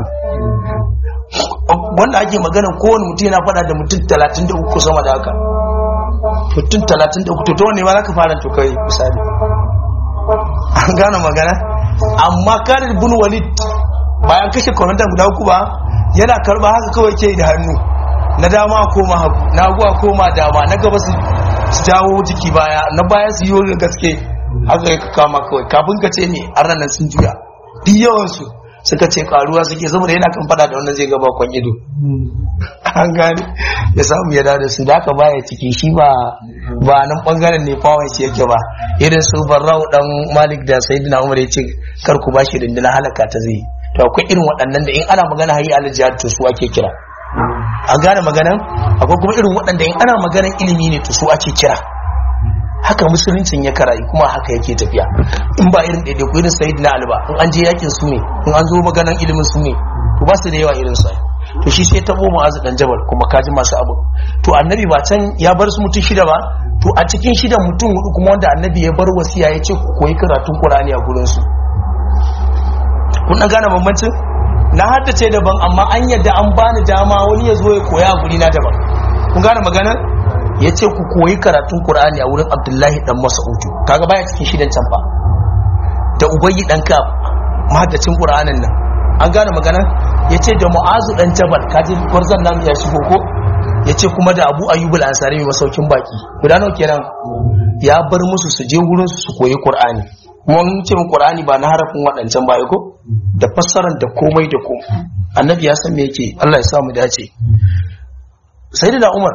wanda ake magana kowane mutum yana faɗa da mutum talatin da uku sama da haka mutum talatin da uku to ta wanne ma za ka fara to kai misali an gane magana amma karin bin walid bayan kashe kwamandan guda uku ba yana karba haka kawai ke da hannu na dama a koma hagu na hagu a koma dama na gaba su jawo jiki baya na baya su yi gaske haka ya kama kawai kafin ka ce ne an ranar sun juya duk yawansu suka ce karuwa suke saboda yana kan fada da wannan zai gaba kwan ido an gane ya samu ya da su da aka baya ciki shi ba ba nan bangaren ne fawon shi yake ba irin su barrau dan malik da sayyidina umar ya ce kar ku bashi rindina halaka ta zai to akwai irin waɗannan da in ana magana hayi al jihad to su ake kira an gane maganan akwai kuma irin waɗanda in ana maganan ilimi ne to su ake kira haka musuluncin ya karayi kuma haka yake tafiya in ba irin ɗaiɗaiku irin sayid na alba in an je yakin su ne in an zo maganan ilimin su ne to ba su da yawa irin sa to shi sai tabo mu'azu dan jabal kuma kaji masu abu to annabi ba can ya bar su mutum shida ba to a cikin shidan mutum hudu kuma wanda annabi ya bar wasiya ya ce ku koyi karatun qur'ani a gurin su kun dan gane bambancin na haddace daban amma an yadda an bani dama wani ya zo ya koya a guri na daban kun gane maganar ya ce ku koyi karatun Kur'ani a wurin Abdullahi dan Mas'udu kaga baya cikin shidan can fa da Ubayyi dan Kaf mahaddacin Qur'anin nan an gane magana ya ce da Mu'azu dan Jabal kaji gwarzan nan ya shigo ko ya ce kuma da Abu Ayyub al-Ansari mai masaukin baki guda nawa kenan ya bar musu su je wurin su koyi Qur'ani kuma mun ce Qur'ani ba na harafin waɗancan baya ko da fassarar da komai da komai annabi ya san me yake Allah ya sa mu dace sai da umar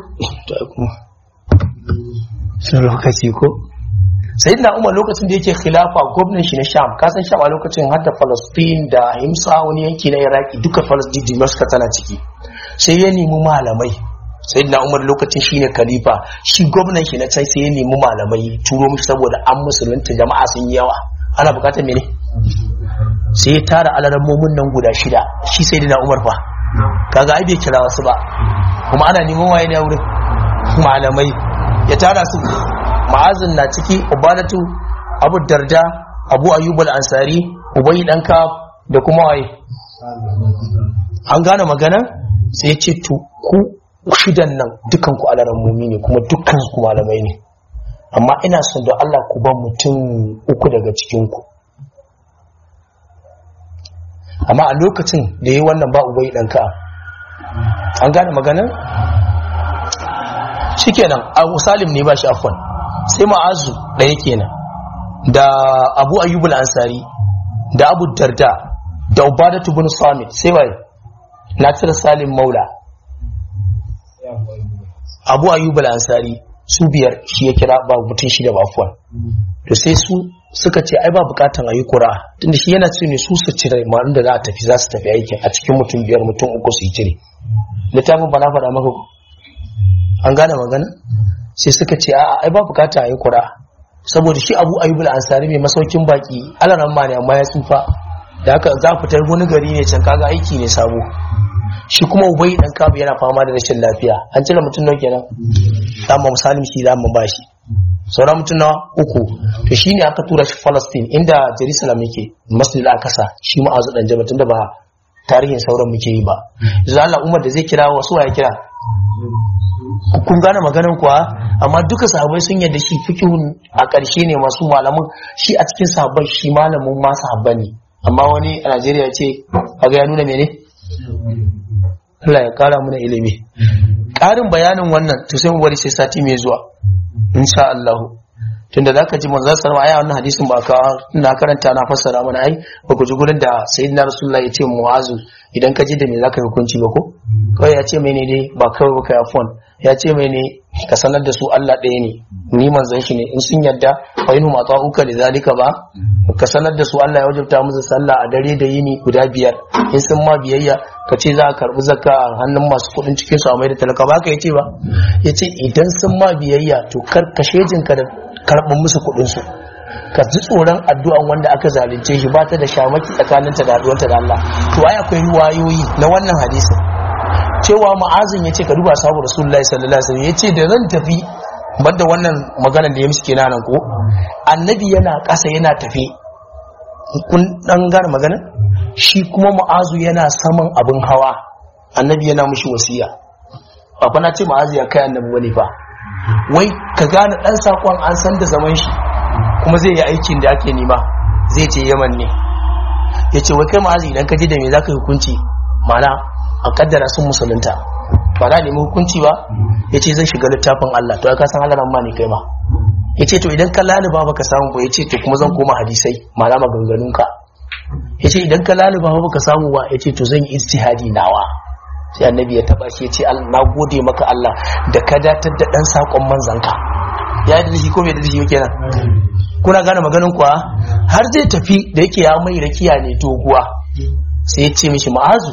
lokaci ko sai da umar lokacin da yake khilafa gwamnan shi na sham kasan sham a lokacin har da palestine da himsa wani yanki na iraki duka palestine dimashka tana ciki sai ya nemi malamai sai da umar lokacin shi ne khalifa shi gwamnan shi na can sai ya nemi malamai turo musu saboda an musulunta jama'a sun yi yawa ana bukatar mene sai ya tara alarammomin nan guda shida shi sai da umar fa kaga ai bai kira wasu ba kuma ana neman waye ne a wurin malamai ya tara su ma'azin na ciki ubadatu abu darda abu ayyub al-ansari ubayi dan kaf da kuma waye an gane magana sai ya ce to ku shidan nan dukan ku alaran mumi ne kuma dukkan ku malamai ne amma ina son da Allah ku ba mutum uku daga cikin ku amma a lokacin da yi wannan ba ubai dan kaf an gane maganar shikenan abu salim ne ba shi afwan sai ma'azu ɗaya kenan da abu ayyubul ansari da abu darda da ubadatu bin samit sai waye na cire salim maula abu ayyubul ansari su biyar shi ya kira ba mutum shida ba afwan to sai su suka ce ai ba bukatan a yi kura tunda shi yana ce ne su su cire ma'anin da za a tafi za su tafi aikin a cikin mutum biyar mutum uku su yi cire littafin ba na faɗa maka an gane magana sai suka ce a ai ba bukata a yi kura saboda shi abu ayyubul ansari mai masaukin baki alaran ma ne amma ya tsufa da haka za fitar wani gari ne can kaga aiki ne sabo shi kuma ubai dan kabu yana fama da rashin lafiya an cire mutum nawa kenan za mu misalin shi za mu bashi sauran mutum na uku to shine aka tura shi Palestine inda Jerusalem yake Masjid al-Aqsa shi ma'azu dan jaba tunda ba tarihin sauran muke yi ba yanzu Allah Umar da zai kira wasu ya kira kun gane maganar kuwa amma duka sahabbai sun yadda shi fikihun a ƙarshe ne masu malamin shi a cikin sahabbai shi malamin ma sahabba ne amma wani a Najeriya ce kaga ya nuna mene Allah ya kara mana ilimi ƙarin bayanin wannan to sai mu bari sai sati mai zuwa insha Allah tunda zaka ji manzon sallallahu alaihi wannan hadisin ba ka na karanta na fassara mana ai ba ku ji gurin da sayyidina rasulullahi ya ce mu'azu idan ka ji da me zaka yi hukunci ba ko kawai ya ce mene ne ba kawai ba kai phone ya ce mene ka sanar da su Allah ɗaya ne ni manzon shi ne in sun yadda fa inu ma ta'uka li zalika ba ka sanar da su Allah ya wajabta musu sallah a dare da yini guda biyar in sun ma biyayya ka ce za a karbi zakka a hannun masu kuɗin cikin su a mai da talaka ba ka yace ba yace idan sun ma biyayya to kar ka shejinka da karɓin musu kuɗin su ka ji tsoron addu'an wanda aka zalunce shi ba ta da shamaki tsakaninta da addu'anta da Allah to ai akwai wayoyi na wannan hadisin cewa ma'azin ya ce ka duba sabu rasulullahi sallallahu alaihi wasallam ya ce da zan tafi banda wannan maganar da ya mishi kenan nan ko annabi yana ƙasa yana tafi kun dan gane magana shi kuma ma'azu yana saman abin hawa annabi yana mishi wasiya ba fa na ce ma'azu ya kai annabi wani fa wai ka gane dan sakon an san da zaman shi kuma zai yi aikin da ake nema zai ce yaman ne ya ce wai kai ma'azi idan ka ji da me za ka yi hukunci mana a kaddara sun musulunta ba na nemi hukunci ba ya ce zai shiga littafin Allah to ya kasan Allah ma ne kai ma ya ce to idan ka laliba baka samu ba ya ce to kuma zan koma hadisai mana maganganunka ya ce idan ka laliba baka samu ba ya ce to zan yi istihadi nawa sai annabi ya taba shi ya ce na gode maka Allah da ka datar da dan sakon manzanka ya yi da shi ko bai da shi kenan kuna gane maganin kuwa har zai tafi da yake ya mai rakiya ne doguwa sai ya ce mishi ma'azu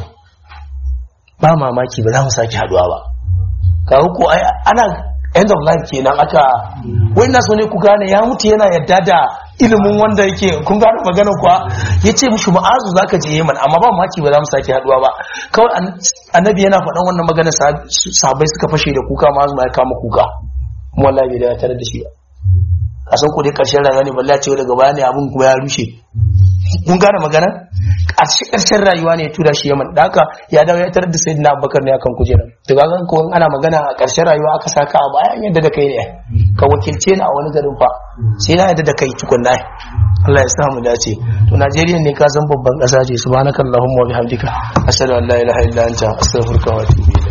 ba mamaki ba za mu sake haduwa ba kawo ko ana end of life kenan aka wai na so ne ku gane ya mutu yana yadda da ilimin wanda yake kun gane maganin kuwa ya ce mishi ma'azu za ka je yaman amma ba mamaki ba za mu sake haduwa ba kawai annabi yana faɗan wannan magana sahabbai suka fashe da kuka ma'azu ma ya kama kuka kuma wallahi bai da tare da shi ba a san ko dai karshen rayuwa ne balle ce daga baya ne abin kuma ya rushe kun gane magana ƙarshe ƙarshen rayuwa ne ya tura shi yaman da haka ya dawo ya tarar da sayyidina abubakar ne akan kujerar to ga ko ana magana a ƙarshen rayuwa aka saka a bayan yadda da kai ne ka wakilce ni a wani garin fa sai na yadda da kai tukunna Allah ya sa mu dace to Najeriya ne ka san babban ƙasa ce subhanakallahumma wa bihamdika ashhadu an la ilaha illa anta astaghfiruka wa atubu